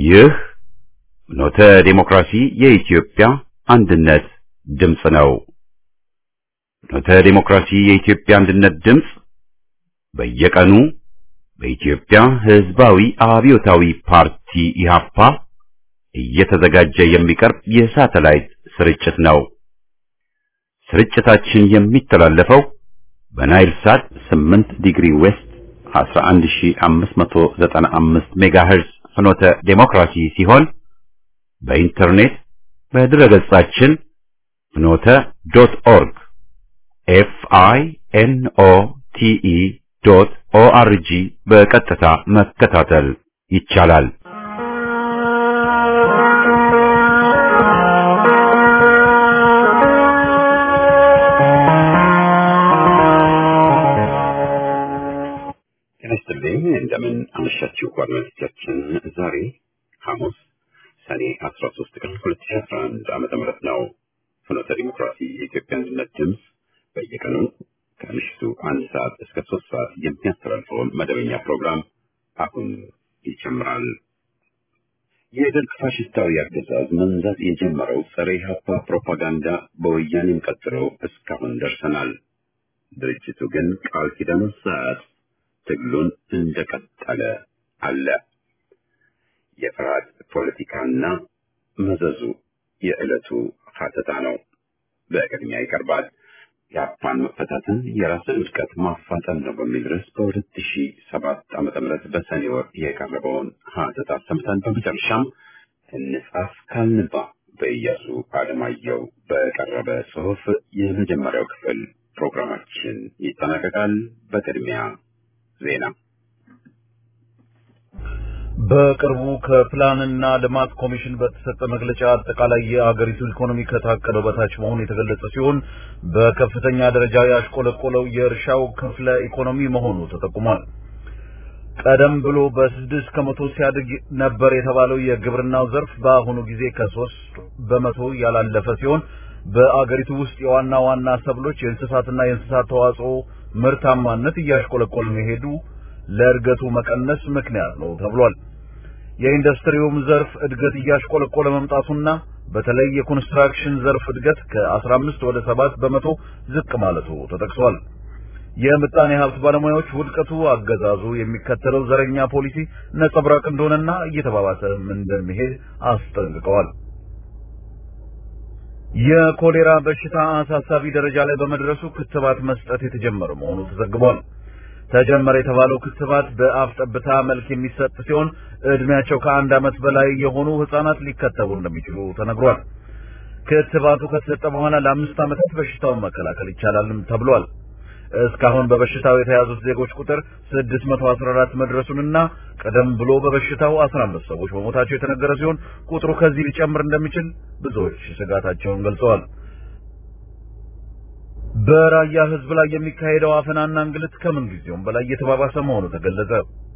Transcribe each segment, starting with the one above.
ይህ ኖተ ዴሞክራሲ የኢትዮጵያ አንድነት ድምፅ ነው። ኖተ ዴሞክራሲ የኢትዮጵያ አንድነት ድምፅ በየቀኑ በኢትዮጵያ ሕዝባዊ አብዮታዊ ፓርቲ ኢህአፓ እየተዘጋጀ የሚቀርብ የሳተላይት ስርጭት ነው። ስርጭታችን የሚተላለፈው በናይል ሳት 8 ዲግሪ ዌስት 11595 ሜጋሄርዝ ፍኖተ ዴሞክራሲ ሲሆን በኢንተርኔት በድረገጻችን ፍኖተ ዶት ኦርግ ኤፍ አይ ኤን ኦ ቲ ኢ ዶት ኦ አር ጂ በቀጥታ መከታተል ይቻላል። ጤና ይስጥልኝ። እንደምን አመሻችሁ አድማጮቻችን። ዛሬ ሐሙስ ሰኔ 13 ቀን 2011 ዓመተ ምህረት ነው። ፍኖተ ዲሞክራሲ የኢትዮጵያ አንድነት ድምፅ በየቀኑ ከምሽቱ አንድ ሰዓት እስከ ሶስት ሰዓት የሚያስተላልፈውን መደበኛ ፕሮግራም አሁን ይጀምራል። የደርግ ፋሽስታዊ አገዛዝ መንዛት የጀመረው ጸረ ኢህአፓ ፕሮፓጋንዳ በወያኔም ቀጥሎ እስካሁን ደርሰናል። ድርጅቱ ግን ቃል ኪዳኑን ሳያጥ ትግሉን እንደቀጠለ አለ። የፍርሃት ፖለቲካና መዘዙ የዕለቱ ሀተታ ነው። በቅድሚያ ይቀርባል። የአፓን መፈታትን የራስን ውድቀት ማፋጠን ነው በሚል ርዕስ በሁለት ሺ ሰባት ዓመተ ምህረት በሰኔ ወር የቀረበውን ሀተታ ሰምተን በመጨረሻም እንጻፍ ካልንባ በኢያሱ አለማየሁ በቀረበ ጽሑፍ የመጀመሪያው ክፍል ፕሮግራማችን ይጠናቀቃል። በቅድሚያ ዜና በቅርቡ ከፕላንና ልማት ኮሚሽን በተሰጠ መግለጫ አጠቃላይ የአገሪቱ ኢኮኖሚ ከታቀደው በታች መሆኑ የተገለጸ ሲሆን በከፍተኛ ደረጃ ያሽቆለቆለው የእርሻው ክፍለ ኢኮኖሚ መሆኑ ተጠቁሟል። ቀደም ብሎ በስድስት ከመቶ ሲያድግ ነበር የተባለው የግብርናው ዘርፍ በአሁኑ ጊዜ ከሶስት በመቶ ያላለፈ ሲሆን በአገሪቱ ውስጥ የዋና ዋና ሰብሎች የእንስሳትና የእንስሳት ተዋጽኦ ምርታማነት እያሽቆለቆለ መሄዱ ለእድገቱ መቀነስ ምክንያት ነው ተብሏል። የኢንዱስትሪውም ዘርፍ እድገት እያሽቆለቆለ መምጣቱና በተለይ የኮንስትራክሽን ዘርፍ እድገት ከ15 ወደ 7 በመቶ ዝቅ ማለቱ ተጠቅሷል። የምጣኔ ሀብት ባለሙያዎች ውድቀቱ አገዛዙ የሚከተለው ዘረኛ ፖሊሲ ነጸብራቅ እንደሆነና እየተባባሰም እንደሚሄድ አስጠንቅቀዋል። የኮሌራ በሽታ አሳሳቢ ደረጃ ላይ በመድረሱ ክትባት መስጠት የተጀመረ መሆኑ ተዘግቧል። ተጀመረ የተባለው ክትባት በአፍ ጠብታ መልክ የሚሰጥ ሲሆን እድሜያቸው ከአንድ ዓመት በላይ የሆኑ ህጻናት ሊከተቡ እንደሚችሉ ተነግሯል። ክትባቱ ከተሰጠ በኋላ ለአምስት ዓመታት በሽታውን መከላከል ይቻላልም ተብሏል። እስካሁን በበሽታው የተያዙት ዜጎች ቁጥር 614 መድረሱንና ቀደም ብሎ በበሽታው 15 ሰዎች መሞታቸው የተነገረ ሲሆን ቁጥሩ ከዚህ ሊጨምር እንደሚችል ብዙዎች ስጋታቸውን ገልጸዋል። በራያ ህዝብ ላይ የሚካሄደው አፈናና እንግልት ከምን ጊዜውም በላይ እየተባባሰ መሆኑ ተገለጸ።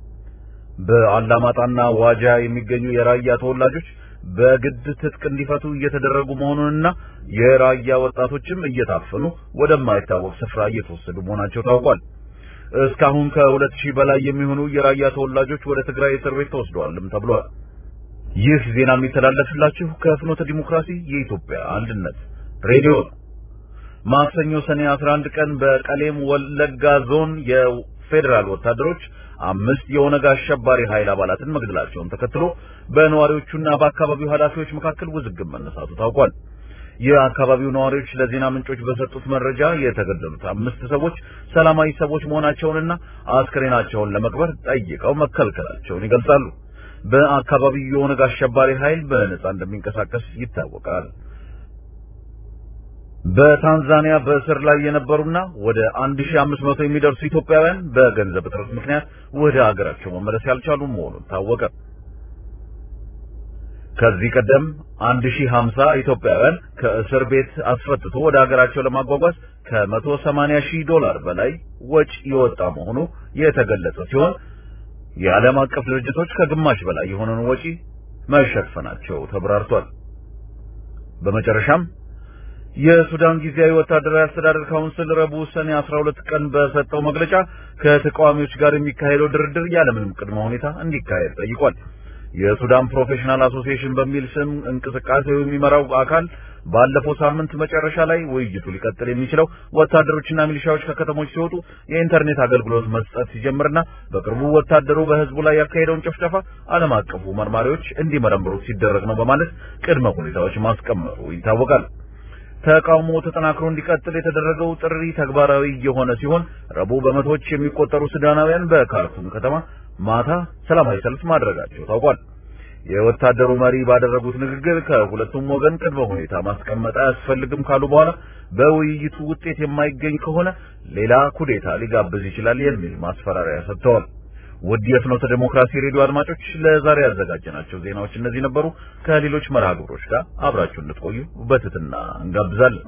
በአላማጣና ዋጃ የሚገኙ የራያ ተወላጆች በግድ ትጥቅ እንዲፈቱ እየተደረጉ መሆኑንና የራያ ወጣቶችም እየታፈኑ ወደማይታወቅ ስፍራ እየተወሰዱ መሆናቸው ታውቋል። እስካሁን ከሁለት ሺህ በላይ የሚሆኑ የራያ ተወላጆች ወደ ትግራይ እስር ቤት ተወስደዋልም ተብሏል። ይህ ዜና የሚተላለፍላችሁ ከፍኖተ ዲሞክራሲ የኢትዮጵያ አንድነት ሬዲዮ ነው። ማክሰኞ ሰኔ 11 ቀን በቀሌም ወለጋ ዞን የፌዴራል ወታደሮች አምስት የኦነግ አሸባሪ ኃይል አባላትን መግደላቸውን ተከትሎ በነዋሪዎቹና በአካባቢው ኃላፊዎች መካከል ውዝግብ መነሳቱ ታውቋል። የአካባቢው ነዋሪዎች ለዜና ምንጮች በሰጡት መረጃ የተገደሉት አምስት ሰዎች ሰላማዊ ሰዎች መሆናቸውንና አስክሬናቸውን ለመቅበር ጠይቀው መከልከላቸውን ይገልጻሉ። በአካባቢው የኦነግ አሸባሪ ኃይል በነጻ እንደሚንቀሳቀስ ይታወቃል። በታንዛኒያ በእስር ላይ የነበሩና ወደ 1500 የሚደርሱ ኢትዮጵያውያን በገንዘብ እጥረት ምክንያት ወደ ሀገራቸው መመለስ ያልቻሉ መሆኑን ታወቀ። ከዚህ ቀደም 1050 ኢትዮጵያውያን ከእስር ቤት አስፈትቶ ወደ ሀገራቸው ለማጓጓዝ ከ180 ሺህ ዶላር በላይ ወጪ የወጣ መሆኑ የተገለጸ ሲሆን የዓለም አቀፍ ድርጅቶች ከግማሽ በላይ የሆነውን ወጪ መሸፈናቸው ተብራርቷል። በመጨረሻም የሱዳን ጊዜያዊ ወታደራዊ አስተዳደር ካውንስል ረቡዕ ሰኔ 12 ቀን በሰጠው መግለጫ ከተቃዋሚዎች ጋር የሚካሄደው ድርድር ያለምንም ቅድመ ሁኔታ እንዲካሄድ ጠይቋል። የሱዳን ፕሮፌሽናል አሶሲዬሽን በሚል ስም እንቅስቃሴው የሚመራው አካል ባለፈው ሳምንት መጨረሻ ላይ ውይይቱ ሊቀጥል የሚችለው ወታደሮችና ሚሊሻዎች ከከተሞች ሲወጡ የኢንተርኔት አገልግሎት መስጠት ሲጀምርና በቅርቡ ወታደሩ በህዝቡ ላይ ያካሄደውን ጭፍጨፋ ዓለም አቀፉ መርማሪዎች እንዲመረምሩት ሲደረግ ነው በማለት ቅድመ ሁኔታዎች ማስቀመጡ ይታወቃል። ተቃውሞ ተጠናክሮ እንዲቀጥል የተደረገው ጥሪ ተግባራዊ የሆነ ሲሆን ረቡዕ በመቶዎች የሚቆጠሩ ሱዳናውያን በካርቱም ከተማ ማታ ሰላማዊ ሰልፍ ማድረጋቸው ታውቋል። የወታደሩ መሪ ባደረጉት ንግግር ከሁለቱም ወገን ቅድመ ሁኔታ ማስቀመጥ አያስፈልግም ካሉ በኋላ በውይይቱ ውጤት የማይገኝ ከሆነ ሌላ ኩዴታ ሊጋብዝ ይችላል የሚል ማስፈራሪያ ሰጥተዋል። ውድ የፍኖተ ዴሞክራሲ ሬዲዮ አድማጮች ለዛሬ ያዘጋጀናቸው ዜናዎች እነዚህ ነበሩ። ከሌሎች መርሃ ግብሮች ጋር አብራችሁ እንድትቆዩ በትህትና እንጋብዛለን።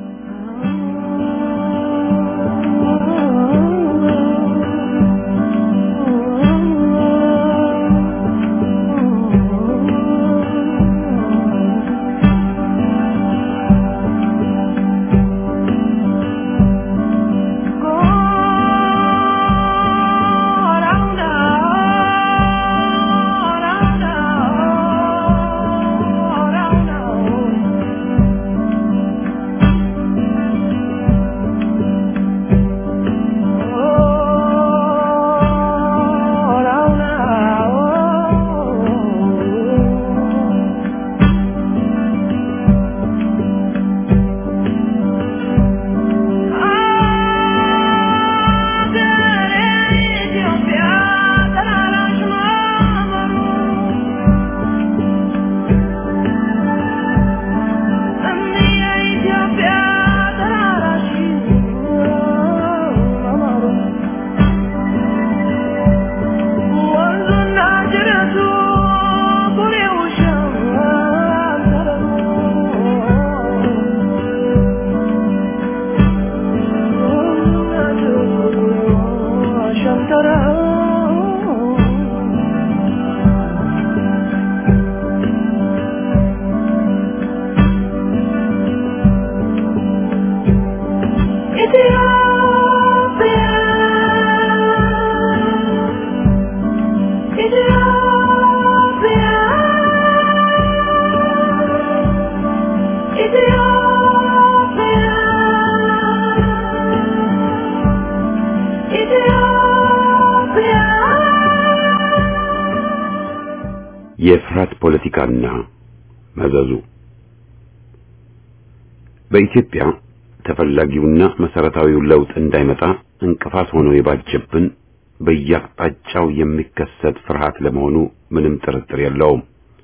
የፍርሃት ፖለቲካና መዘዙ በኢትዮጵያ ተፈላጊውና መሰረታዊው ለውጥ እንዳይመጣ እንቅፋት ሆኖ የባጀብን በየአቅጣጫው የሚከሰት ፍርሃት ለመሆኑ ምንም ጥርጥር የለውም።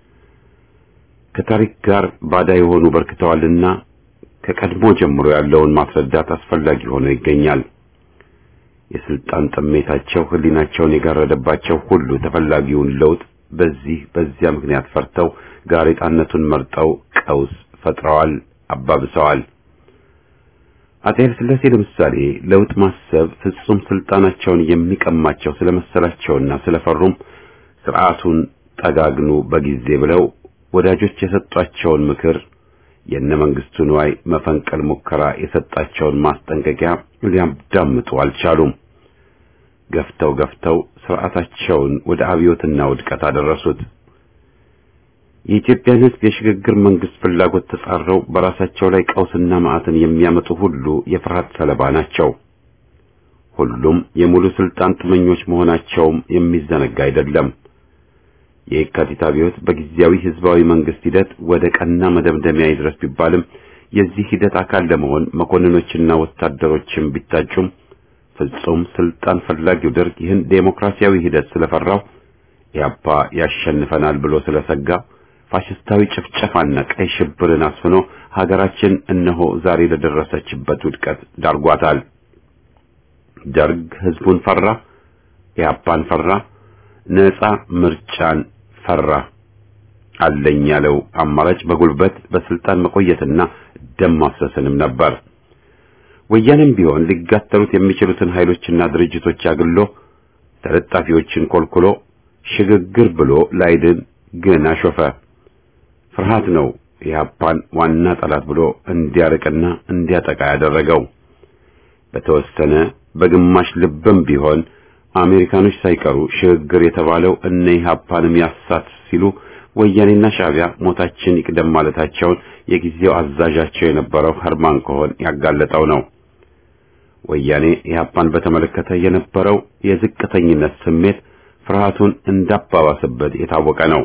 ከታሪክ ጋር ባዳ የሆኑ በርክተዋልና ከቀድሞ ጀምሮ ያለውን ማስረዳት አስፈላጊ ሆኖ ይገኛል። የስልጣን ጥሜታቸው ሕሊናቸውን የጋረደባቸው ሁሉ ተፈላጊውን ለውጥ በዚህ በዚያ ምክንያት ፈርተው ጋሬጣነቱን መርጠው ቀውስ ፈጥረዋል፣ አባብሰዋል። አጼ ኃይለ ሥላሴ ለምሳሌ ለውጥ ማሰብ ፍጹም ስልጣናቸውን የሚቀማቸው ስለመሰላቸውና ስለፈሩም ስርዓቱን ጠጋግኑ በጊዜ ብለው ወዳጆች የሰጧቸውን ምክር የነ መንግስቱ ንዋይ መፈንቀል ሙከራ የሰጣቸውን ማስጠንቀቂያ ሊያዳምጡ አልቻሉም። ገፍተው ገፍተው ስርዓታቸውን ወደ አብዮትና ውድቀት አደረሱት። የኢትዮጵያን ሕዝብ የሽግግር መንግስት ፍላጎት ተጻረው በራሳቸው ላይ ቀውስና መዓትን የሚያመጡ ሁሉ የፍርሃት ሰለባ ናቸው። ሁሉም የሙሉ ስልጣን ጥመኞች መሆናቸውም የሚዘነጋ አይደለም። የየካቲት አብዮት በጊዜያዊ ህዝባዊ መንግስት ሂደት ወደ ቀና መደምደሚያ ይድረስ ቢባልም የዚህ ሂደት አካል ለመሆን መኮንኖችና ወታደሮችም ቢታጩም ፍጹም ስልጣን ፈላጊው ደርግ ይህን ዴሞክራሲያዊ ሂደት ስለፈራው ኢህአፓ ያሸንፈናል ብሎ ስለሰጋ ፋሽስታዊ ጭፍጨፋና ቀይ ሽብርን አስፍኖ ሀገራችን እነሆ ዛሬ ለደረሰችበት ውድቀት ዳርጓታል። ደርግ ህዝቡን ፈራ፣ ኢህአፓን ፈራ፣ ነፃ ምርጫን ፈራ። አለኝ ያለው አማራጭ በጉልበት በስልጣን መቆየትና ደም ማፍሰስንም ነበር። ወያኔም ቢሆን ሊጋተሉት የሚችሉትን ኃይሎችና ድርጅቶች አግሎ ተለጣፊዎችን ኮልኩሎ ሽግግር ብሎ ላይድን ግን አሾፈ። ፍርሃት ነው ኢህአፓን ዋና ጠላት ብሎ እንዲያርቅና እንዲያጠቃ ያደረገው። በተወሰነ በግማሽ ልብም ቢሆን አሜሪካኖች ሳይቀሩ ሽግግር የተባለው እነ ኢህአፓንም ያሳት ሲሉ ወያኔና ሻዕቢያ ሞታችን ይቅደም ማለታቸውን የጊዜው አዛዣቸው የነበረው ኸርማን ኮሆን ያጋለጠው ነው። ወያኔ ኢህአፓን በተመለከተ የነበረው የዝቅተኝነት ስሜት ፍርሃቱን እንዳባባሰበት የታወቀ ነው።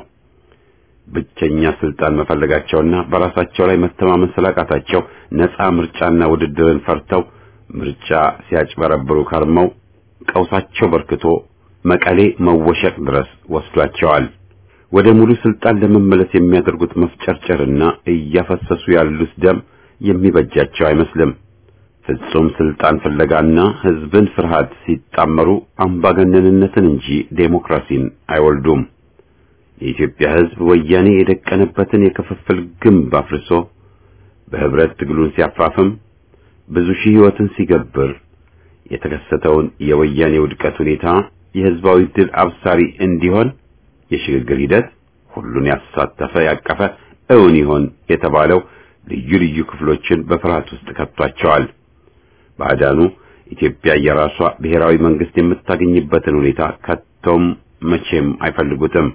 ብቸኛ ስልጣን መፈለጋቸውና በራሳቸው ላይ መተማመን ስላቃታቸው ነፃ ምርጫና ውድድርን ፈርተው ምርጫ ሲያጭበረብሩ ከርመው ቀውሳቸው በርክቶ መቀሌ መወሸቅ ድረስ ወስዷቸዋል። ወደ ሙሉ ስልጣን ለመመለስ የሚያደርጉት መፍጨርጨርና እያፈሰሱ ያሉት ደም የሚበጃቸው አይመስልም። ፍጹም ስልጣን ፍለጋና ህዝብን ፍርሃት ሲጣመሩ አምባገነንነትን እንጂ ዴሞክራሲን አይወልዱም። የኢትዮጵያ ህዝብ ወያኔ የደቀነበትን የክፍፍል ግንብ አፍርሶ በህብረት ትግሉን ሲያፋፍም ብዙ ሺህ ህይወትን ሲገብር የተከሰተውን የወያኔ ውድቀት ሁኔታ የህዝባዊ ድል አብሳሪ እንዲሆን የሽግግር ሂደት ሁሉን ያሳተፈ ያቀፈ እውን ይሆን የተባለው ልዩ ልዩ ክፍሎችን በፍርሃት ውስጥ ከቷቸዋል። ባዕዳኑ ኢትዮጵያ የራሷ ብሔራዊ መንግስት የምታገኝበትን ሁኔታ ከቶም መቼም አይፈልጉትም።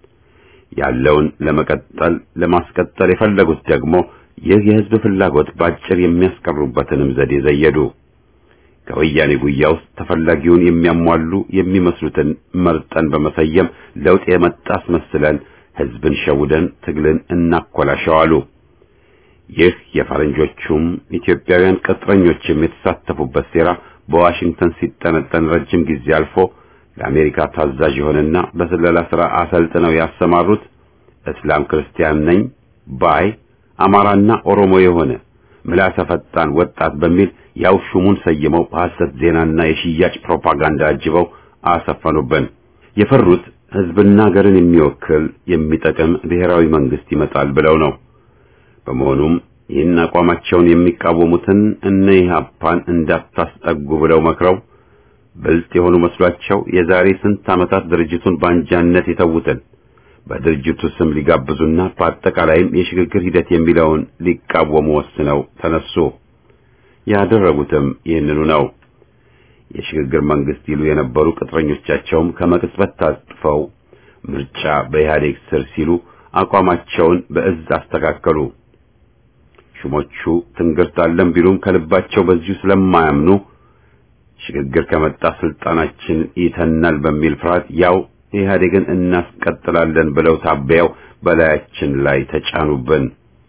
ያለውን ለመቀጠል ለማስቀጠል የፈለጉት ደግሞ ይህ የህዝብ ፍላጎት ባጭር የሚያስቀሩበትንም ዘዴ ዘየዱ። ከወያኔ ጉያ ውስጥ ተፈላጊውን የሚያሟሉ የሚመስሉትን መርጠን በመሰየም ለውጥ የመጣ አስመስለን ህዝብን ሸውደን ትግልን እናኮላሸዋሉ። ይህ የፈረንጆቹም ኢትዮጵያውያን ቅጥረኞችም የተሳተፉበት ሴራ በዋሽንግተን ሲጠነጠን ረጅም ጊዜ አልፎ ለአሜሪካ ታዛዥ የሆነና በስለላ ሥራ አሰልጥነው ያሰማሩት እስላም ክርስቲያን ነኝ ባይ አማራና ኦሮሞ የሆነ ምላሰ ፈጣን ወጣት በሚል ያው ሹሙን ሰይመው በሐሰት ዜናና የሽያጭ ፕሮፓጋንዳ አጅበው አሰፈኑብን። የፈሩት ህዝብና ሀገርን የሚወክል የሚጠቅም ብሔራዊ መንግስት ይመጣል ብለው ነው። በመሆኑም ይህን አቋማቸውን የሚቃወሙትን እነ ኢህአፓን እንዳታስጠጉ ብለው መክረው ብልጥ የሆኑ መስሏቸው የዛሬ ስንት ዓመታት ድርጅቱን በአንጃነት የተዉትን በድርጅቱ ስም ሊጋብዙና በአጠቃላይም የሽግግር ሂደት የሚለውን ሊቃወሙ ወስነው ተነሱ። ያደረጉትም ይህንኑ ነው። የሽግግር መንግስት ይሉ የነበሩ ቅጥረኞቻቸውም ከመቅጽበት ታጥፈው ምርጫ በኢህአዴግ ስር ሲሉ አቋማቸውን በእዝ አስተካከሉ። ሹሞቹ ትንግርት አለን ቢሉም ከልባቸው በዚሁ ስለማያምኑ ሽግግር ከመጣ ስልጣናችን ይተናል በሚል ፍርሃት ያው ኢህአዴግን እናስቀጥላለን ብለው ታበያው በላያችን ላይ ተጫኑብን።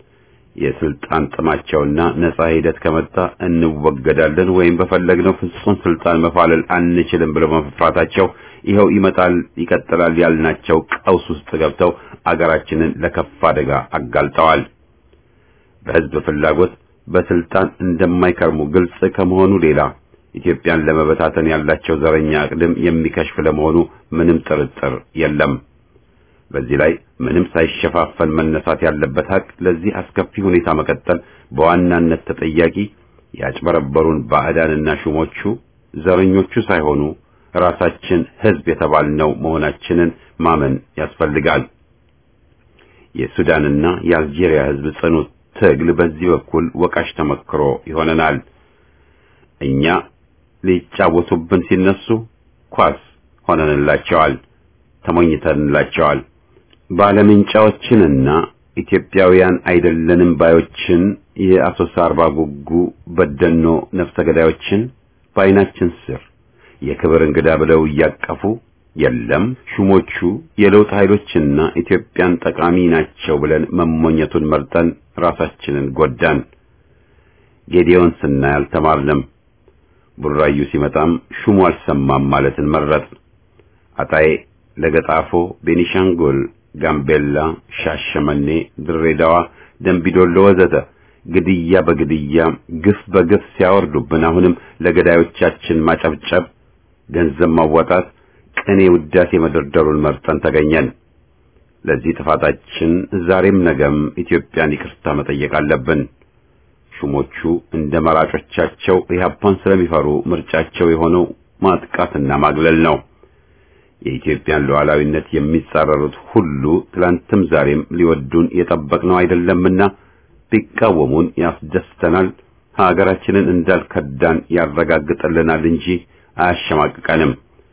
የስልጣን ጥማቸውና ነጻ ሂደት ከመጣ እንወገዳለን ወይም በፈለግነው ፍጹም ስልጣን መፋለል አንችልም ብለው መፍራታቸው ይኸው ይመጣል ይቀጥላል ያልናቸው ቀውስ ውስጥ ገብተው አገራችንን ለከፍ አደጋ አጋልጠዋል። በህዝብ ፍላጎት በስልጣን እንደማይከርሙ ግልጽ ከመሆኑ ሌላ ኢትዮጵያን ለመበታተን ያላቸው ዘረኛ አቅድም የሚከሽፍ ለመሆኑ ምንም ጥርጥር የለም። በዚህ ላይ ምንም ሳይሸፋፈን መነሳት ያለበት ሀቅ ለዚህ አስከፊ ሁኔታ መቀጠል በዋናነት ተጠያቂ ያጭበረበሩን ባዕዳንና ሹሞቹ ዘረኞቹ ሳይሆኑ ራሳችን ህዝብ የተባልነው መሆናችንን ማመን ያስፈልጋል። የሱዳንና የአልጄሪያ ህዝብ ጽኑ ትግል በዚህ በኩል ወቃሽ ተመክሮ ይሆነናል። እኛ ሊጫወቱብን ሲነሱ ኳስ ሆነንላቸዋል፣ ተሞኝተንላቸዋል። ባለምንጫዎችንና ኢትዮጵያውያን አይደለንም ባዮችን የአሶሳ አርባ ጉጉ በደኖ ነፍሰ ገዳዮችን በዓይናችን ስር የክብር እንግዳ ብለው እያቀፉ የለም ሹሞቹ የለውጥ ኃይሎችና ኢትዮጵያን ጠቃሚ ናቸው ብለን መሞኘቱን መርጠን ራሳችንን ጎዳን። ጌዲዮን ስናይ አልተማርንም። ቡራዩ ሲመጣም ሹሙ አልሰማም ማለትን መረጥ። አጣዬ፣ ለገጣፎ፣ ቤኒሻንጉል፣ ጋምቤላ፣ ሻሸመኔ፣ ድሬዳዋ፣ ደንቢዶሎ ወዘተ ግድያ በግድያ ግፍ በግፍ ሲያወርዱብን አሁንም ለገዳዮቻችን ማጨብጨብ፣ ገንዘብ ማዋጣት፣ ቅኔ ውዳሴ መደርደሩን መርጠን ተገኘን። ለዚህ ጥፋታችን ዛሬም ነገም ኢትዮጵያን ይቅርታ መጠየቅ አለብን። ሹሞቹ እንደ መራጮቻቸው ኢህአፓን ስለሚፈሩ ምርጫቸው የሆነው ማጥቃትና ማግለል ነው። የኢትዮጵያን ሉዓላዊነት የሚጻረሩት ሁሉ ትላንትም ዛሬም ሊወዱን የጠበቅነው አይደለምና ቢቃወሙን ያስደስተናል፣ ሀገራችንን እንዳልከዳን ያረጋግጥልናል እንጂ አያሸማቅቀንም።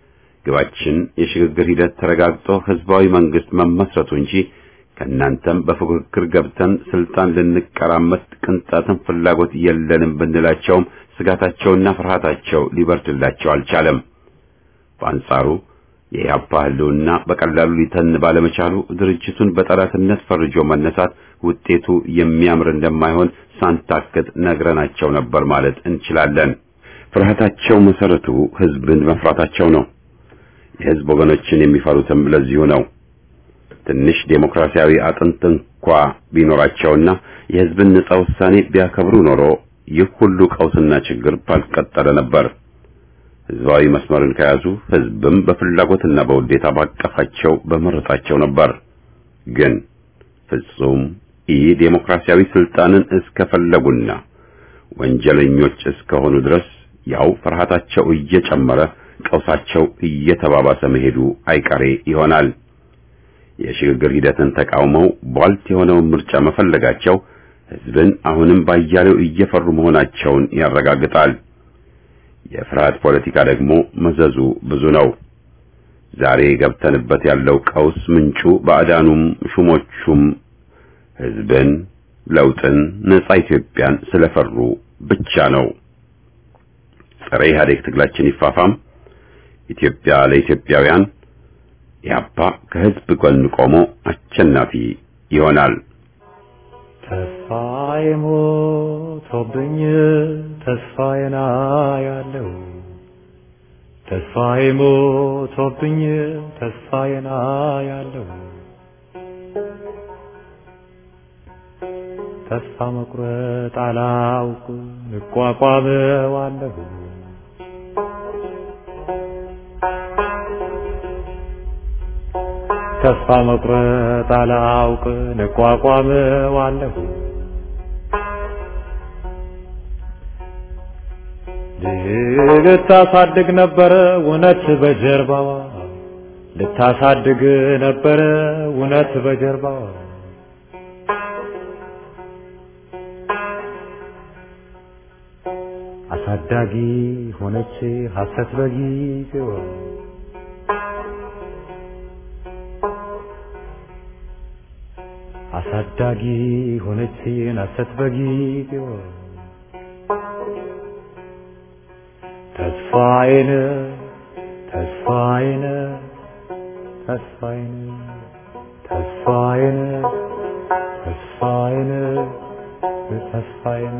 ግባችን የሽግግር ሂደት ተረጋግጦ ህዝባዊ መንግስት መመስረቱ እንጂ ከእናንተም በፉክክር ገብተን ስልጣን ልንቀራመት ቅንጣትን ፍላጎት የለንም ብንላቸውም ስጋታቸውና ፍርሃታቸው ሊበርድላቸው አልቻለም። በአንጻሩ የኢህአፓ ህልውና በቀላሉ ሊተን ባለመቻሉ ድርጅቱን በጠላትነት ፈርጆ መነሳት ውጤቱ የሚያምር እንደማይሆን ሳንታክት ነግረናቸው ነበር ማለት እንችላለን። ፍርሃታቸው መሰረቱ ህዝብን መፍራታቸው ነው። የህዝብ ወገኖችን የሚፈሩትም ለዚሁ ነው። ትንሽ ዴሞክራሲያዊ አጥንት እንኳ ቢኖራቸውና የህዝብን ነጻ ውሳኔ ቢያከብሩ ኖሮ ይህ ሁሉ ቀውስና ችግር ባልቀጠለ ነበር። ህዝባዊ መስመርን ከያዙ ህዝብም በፍላጎትና በውዴታ ባቀፋቸው በመረጣቸው ነበር። ግን ፍጹም ኢ ዴሞክራሲያዊ ስልጣንን እስከፈለጉና ወንጀለኞች እስከሆኑ ድረስ ያው ፍርሃታቸው እየጨመረ ቀውሳቸው እየተባባሰ መሄዱ አይቀሬ ይሆናል። የሽግግር ሂደትን ተቃውመው ቧልት የሆነውን ምርጫ መፈለጋቸው ህዝብን አሁንም ባያሌው እየፈሩ መሆናቸውን ያረጋግጣል። የፍርሃት ፖለቲካ ደግሞ መዘዙ ብዙ ነው። ዛሬ ገብተንበት ያለው ቀውስ ምንጩ ባዕዳኑም ሹሞቹም ህዝብን፣ ለውጥን፣ ነጻ ኢትዮጵያን ስለፈሩ ብቻ ነው። ጸረ ኢህአዴግ ትግላችን ይፋፋም። ኢትዮጵያ ለኢትዮጵያውያን ኢህአፓ ከህዝብ ጎን ቆሞ አሸናፊ ይሆናል። ተስፋዬ ሞቶብኝ ተስፋዬን አያለው ተስፋዬ ሞቶብኝ ተስፋዬን አያለው ተስፋ መቁረጥ አላውቅ እቋቋመዋለሁ ተስፋ መቁረጥ አላውቅ እቋቋመዋለሁ ልታሳድግ ነበረ እውነት በጀርባዋ ልታሳድግ ነበረ እውነት በጀርባዋ አሳዳጊ ሆነች ሐሰት በጊዜዋ አሳዳጊ ሆነች ሐሰት በጊዜዋ ተስፋዬን ተስፋዬን ተስፋዬን ተስፋዬን ተስፋዬን ተስፋዬን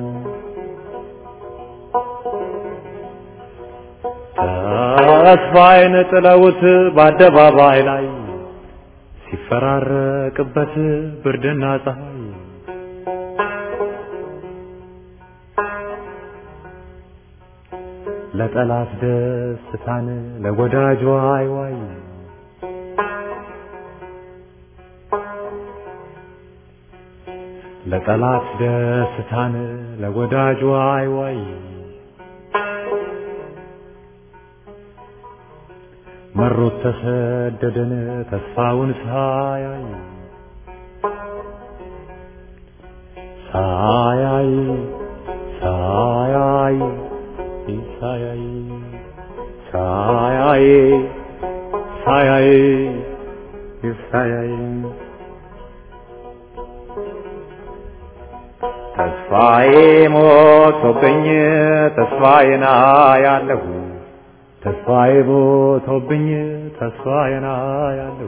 ተስፋዬን ጥለውት በአደባባይ ላይ ሲፈራረቅበት ብርድና ፀሐይ ለጠላት ደስታን ለወዳጅ ዋይ ዋይ ለጠላት ደስታን ለወዳጅ ዋይ ዋይ መሮት ተሰደደን ተስፋውን ሳያይ ሳያይ ሳያይ ሳያይ ሳያይ ሳያይ ሳያይ ተስፋዬ ሞቶብኝ ተስፋዬን አያለሁ ተስፋዬ ሞቶብኝ ተስፋዬን አያለሁ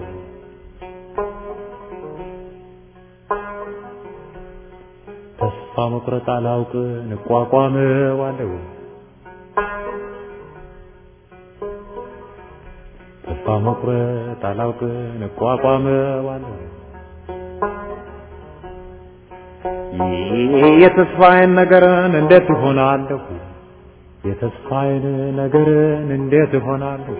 ተስፋ መቁረጥ አላውቅ እንቋቋመዋለሁ ተስፋ መቁረጥ አላውቅ እንቋቋመዋለሁ የተስፋዬን ነገርን እንዴት እሆናለሁ የተስፋዬን ነገርን እንዴት እሆናለሁ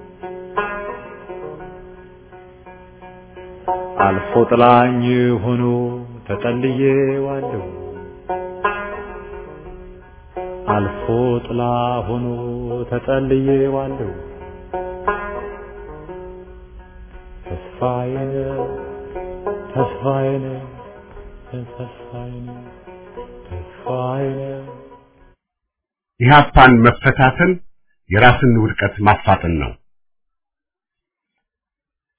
አልፎ ጥላኝ ሆኖ ተጠልዬዋለሁ አልፎ ጥላ ሆኖ ተጠልዬዋለሁ ተስፋዬን ተስፋዬን ተስፋዬን ተስፋዬን ኢህአፓን መፈታተን የራስን ውድቀት ማፋጠን ነው።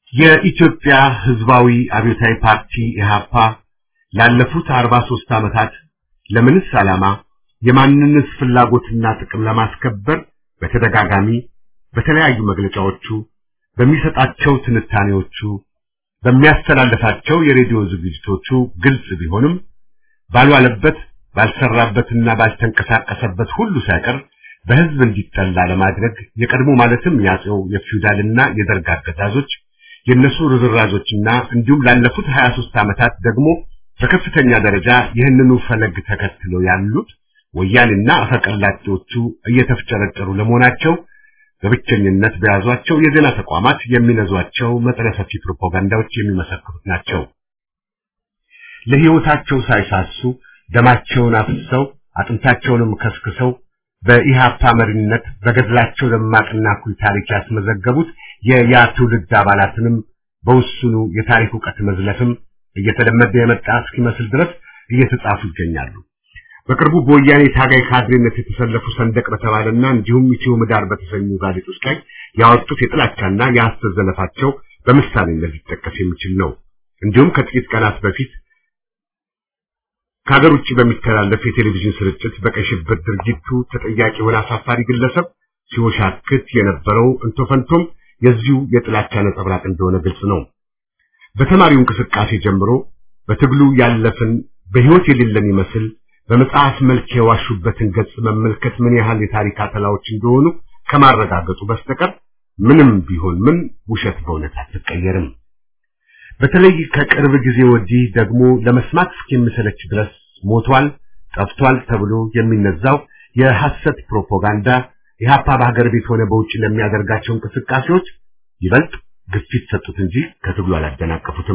የኢትዮጵያ ሕዝባዊ አብዮታዊ ፓርቲ ኢህአፓ ላለፉት 43 ዓመታት ለምንስ ዓላማ የማንነት ፍላጎትና ጥቅም ለማስከበር በተደጋጋሚ በተለያዩ መግለጫዎቹ በሚሰጣቸው ትንታኔዎቹ በሚያስተላልፋቸው የሬዲዮ ዝግጅቶቹ ግልጽ ቢሆንም ባልዋለበት ባልሰራበትና ባልተንቀሳቀሰበት ሁሉ ሳይቀር በህዝብ እንዲጠላ ለማድረግ የቀድሞ ማለትም ያጼው የፊውዳልና የደርግ አገዛዞች የነሱ ርዝራዞችና እንዲሁም ላለፉት 23 ዓመታት ደግሞ በከፍተኛ ደረጃ ይህንኑ ፈለግ ተከትለው ያሉት ወያኔና አፈቀላጤዎቹ እየተፍጨረጨሩ ለመሆናቸው በብቸኝነት በያዟቸው የዜና ተቋማት የሚነዟቸው መጠነ ሰፊ ፕሮፓጋንዳዎች የሚመሰክሩት ናቸው። ለህይወታቸው ሳይሳሱ ደማቸውን አፍሰው አጥንታቸውንም ከስክሰው በኢሃፓ መሪነት በገድላቸው ደማቅና ኩል ታሪክ ያስመዘገቡት የያ ትውልድ አባላትንም በውሱኑ የታሪክ ዕውቀት መዝለፍም እየተለመደ የመጣ እስኪመስል ድረስ እየተጻፉ ይገኛሉ። በቅርቡ በወያኔ ታጋይ ካድሬነት የተሰለፉ ሰንደቅ በተባለና እንዲሁም ኢትዮ ምህዳር በተሰኙ ጋዜጦች ላይ ያወጡት የጥላቻና የሐሰት ዘለፋቸው በምሳሌነት ሊጠቀስ የሚችል ነው። እንዲሁም ከጥቂት ቀናት በፊት ከሀገር ውጭ በሚተላለፍ የቴሌቪዥን ስርጭት በቀይ ሽብር ድርጊቱ ተጠያቂ የሆነ አሳፋሪ ግለሰብ ሲወሻክት የነበረው እንቶፈንቶም የዚሁ የጥላቻ ነጸብራቅ እንደሆነ ግልጽ ነው። በተማሪው እንቅስቃሴ ጀምሮ በትግሉ ያለፍን በህይወት የሌለን ይመስል በመጽሐፍ መልክ የዋሹበትን ገጽ መመልከት ምን ያህል የታሪክ አተላዎች እንደሆኑ ከማረጋገጡ በስተቀር ምንም ቢሆን ምን ውሸት በእውነት አትቀየርም። በተለይ ከቅርብ ጊዜ ወዲህ ደግሞ ለመስማት እስኪምሰለች ድረስ ሞቷል፣ ጠፍቷል ተብሎ የሚነዛው የሐሰት ፕሮፓጋንዳ ኢህአፓ በሀገር ቤት ሆነ በውጭ ለሚያደርጋቸው እንቅስቃሴዎች ይበልጥ ግፊት ሰጡት እንጂ ከትግሉ አላደናቀፉትም።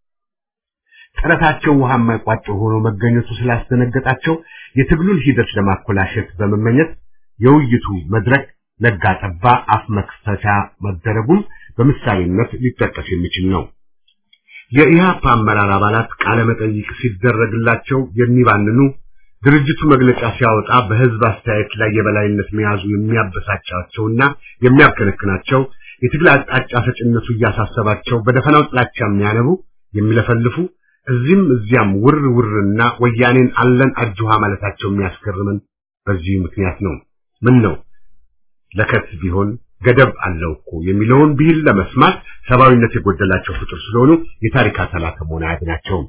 ጥረታቸው ውሃ የማይቋጨው ሆኖ መገኘቱ ስላስደነገጣቸው የትግሉን ሂደት ለማኮላሸት በመመኘት የውይይቱ መድረክ ነጋ ጠባ አፍ መክፈቻ መደረጉም በምሳሌነት ሊጠቀስ የሚችል ነው። የኢህአፓ አመራር አባላት ቃለ መጠይቅ ሲደረግላቸው የሚባንኑ ድርጅቱ መግለጫ ሲያወጣ በህዝብ አስተያየት ላይ የበላይነት መያዙ የሚያበሳጫቸውና የሚያከነክናቸው የትግል አቅጣጫ ሰጭነቱ እያሳሰባቸው በደፈናው ጥላቻ የሚያነቡ የሚለፈልፉ እዚህም እዚያም ውር ውርና ወያኔን አለን አጅሃ ማለታቸው የሚያስገርምን በዚህ ምክንያት ነው። ምን ነው ለከት ቢሆን ገደብ አለው እኮ የሚለውን ብሂል ለመስማት ሰብአዊነት የጎደላቸው ፍጡር ስለሆኑ የታሪክ አተላ ከመሆን አያድናቸውም።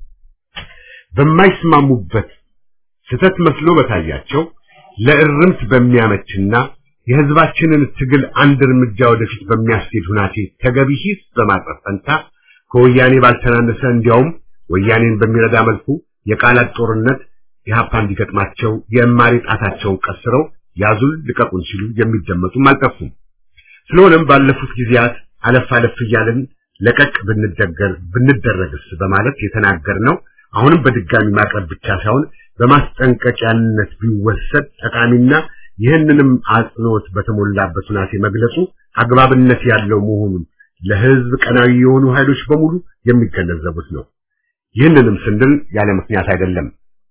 በማይስማሙበት ስህተት መስሎ በታያቸው ለእርምት በሚያመችና የህዝባችንን ትግል አንድ እርምጃ ወደፊት በሚያስኬድ ሁናቴ ተገቢ ሂስ በማቅረብ ፈንታ ከወያኔ ባልተናነሰ እንዲያውም ወያኔን በሚረዳ መልኩ የቃላት ጦርነት ኢህአፓ እንዲገጥማቸው የእማሪ ጣታቸውን ቀስረው ያዙን ልቀቁን ሲሉ የሚደመጡም አልጠፉም። ስለሆነም ባለፉት ጊዜያት አለፍ አለፍ እያልን ለቀቅ ብንደገር ብንደረግስ በማለት የተናገርነው አሁንም በድጋሚ ማቅረብ ብቻ ሳይሆን በማስጠንቀቂያነት ቢወሰድ ጠቃሚና ይህንንም አጽንኦት በተሞላበት ሁናቴ መግለጹ አግባብነት ያለው መሆኑን ለህዝብ ቀናዊ የሆኑ ኃይሎች በሙሉ የሚገነዘቡት ነው። ይህንንም ስንል ያለ ምክንያት አይደለም።